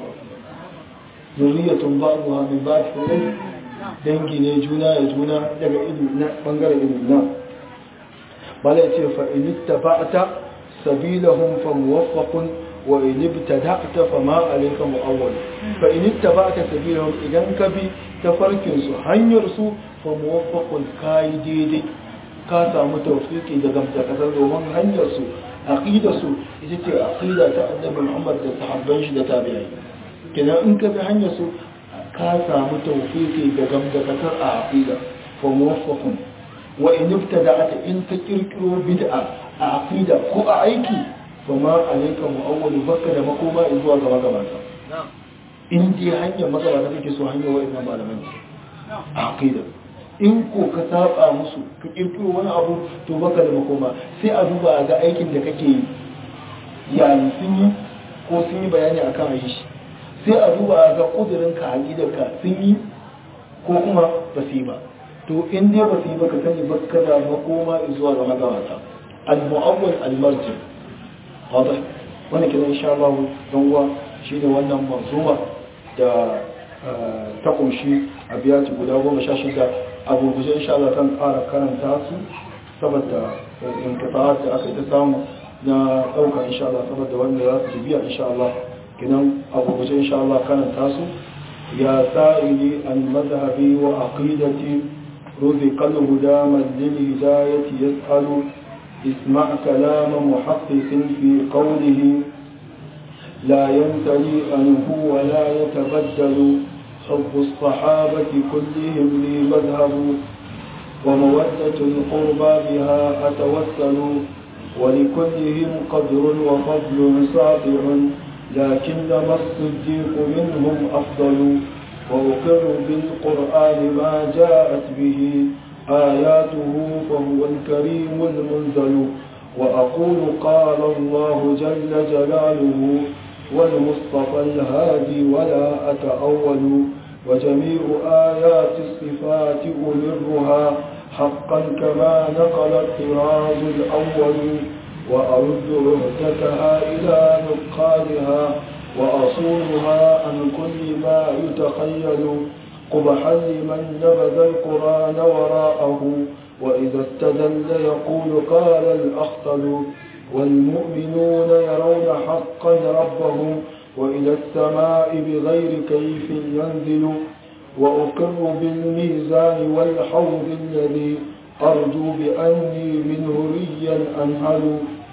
zuriyatun ba'dha min ba'd fulay dangi ne juna ya juna daga ilimi na bangaren ilimi na bala yace fa in ittaba'ta sabilahum fa muwaffaqun wa in ibtada'ta fa ma alayka mu'awwal fa in ittaba'ta sabilahum idan ka bi tafarkin su hanyar su fa muwaffaqun kai daidai ka samu tawfiki da gamsa kasar domin hanyar su aqida su ita ce aqida ta annabi Muhammad da sahabban shi da tabi'ai kenan in ka bi hanyar su ka samu tawfiki da gamsa kasar a aqida fa muwaffaqun wa in ibtada'ta in ka kirkiro bid'a a aqida ko a aiki kuma alaika mu'awwalu baka da makoma zuwa gaba gabata in dai hanyar magabata kake so hanyar wa'annan malaman a aqida in ko ka saba musu ka kirkiro wani abu to baka da makoma sai a duba a ga aikin da kake yi yayin sun yi ko sun yi bayani akan ayi shi sai a duba a ga kudurin ka aqidar ka sun yi ko kuma ba su yi ba to in dai ba su yi ba ka sani baka da makoma zuwa ga magabata al-mu'awwal al-marji' واضح وانا كده ان شاء الله هو شيء wannan manzuma da ta kunshi abiyati guda goma sha shida abu guje insha Allah kan ƙara karanta su saboda inkifa'at da aka yi ta samu na ɗauka insha Allah saboda wanda za su biya insha Allah kinan abu guje insha Allah karanta su ya sa'ili al-madhhabi wa aqidati رزق الهدى من للهداية يسأل اسمع كلام محقق في قوله لا يمتلي أنه ولا يتبدل حب الصحابة كلهم لي مذهب ومودة القربى بها أتوسل ولكلهم قدر وفضل ساطع لكنما الصديق منهم أفضل وأقر بالقرآن ما جاءت به آياته فهو الكريم المنزل وأقول قال الله جل جلاله والمصطفى الهادي ولا أتأول وجميع آيات الصفات أمرها حقا كما نقل الطراز الأول وأرد عهدتها إلى نقالها وأصونها عن كل ما يتخيل قبحا لمن نبذ القرآن وراءه وإذا استدل يقول قال الأخطل والمؤمنون يرون حقا ربهم وإلى السماء بغير كيف ينزل وأقر بالميزان والحوض الذي أرجو بأني منه ريا أنهل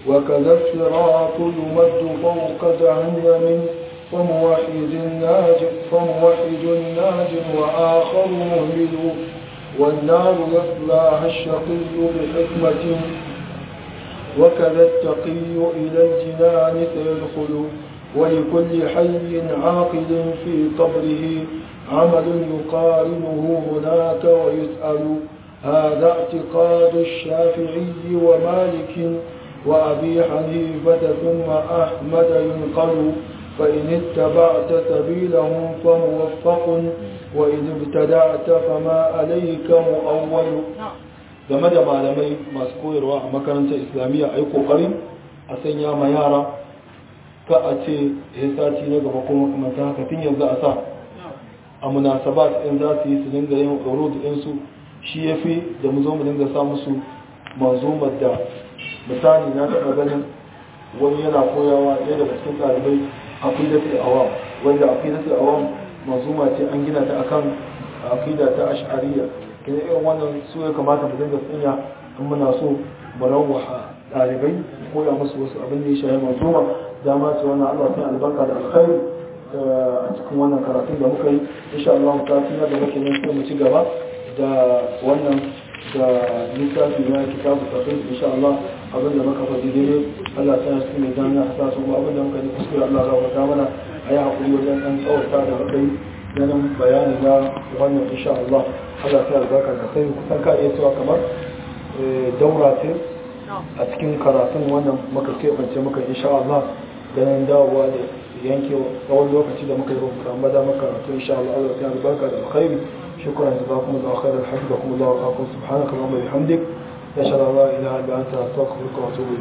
وكذا الصراط يمد فوق جهنم فموحد ناج فموحد ناج وآخر مهمل والنار يصلاها الشقي بحكمة وكذا التقي إلى الجنان سيدخل ولكل حي عاقل في قبره عمل يقارنه هناك ويسأل هذا اعتقاد الشافعي ومالك وأبي حنيفة ثم أحمد ينقل فإن اتبعت سبيلهم فموفق وإن ابتدعت فما عليك مؤول game da malamai masu koyarwa a makarantar islamiyya a yi ƙoƙarin a sanya ma yara ka a ce ya sati na gaba kuma makamantar haka tun yanzu a sa a munasabat in za su yi su dinga yin urud ɗinsu shi ya fi da mu zo mu dinga sa musu manzumar da misali na taɓa ganin wani yana koyawa ɗaya daga cikin ɗalibai aqidatul awam wanda aqidatul awam manzuma ce an gina ta akan aqida ta ash'ariyya kina irin wannan su ya kamata mu dinga tsanya in muna so mu rawaha ɗalibai koya musu wasu abin da ya shafi manzuma dama ce wannan Allah sai albarka da alkhairi a cikin wannan karatun da muka yi insha Allah ta tuna da muke nan sai mu ci gaba da wannan da littafi na kitabu tafsir insha Allah abin da muka faɗi daidai Allah ta yi mai zana a sasu ba abin da muka yi kuskure Allah za wata mana a yi haƙuri wajen ɗan tsawata da muka yi ganin bayani na wannan insha Allah Allah ta albarka da sai kusan ka iya cewa kamar daura ce a cikin karatun wannan muka keɓance muka insha Allah ganin dawowa da yanke tsawon lokaci da muka yi rubuta amma da muka karatu insha Allah Allah ta albarka da alkhairi shukran jazakumullahu khairan hafizakumullahu wa aqul subhanaka wa bihamdik أشهد أن لا إله إلا أنت أستغفرك وأتوب إليك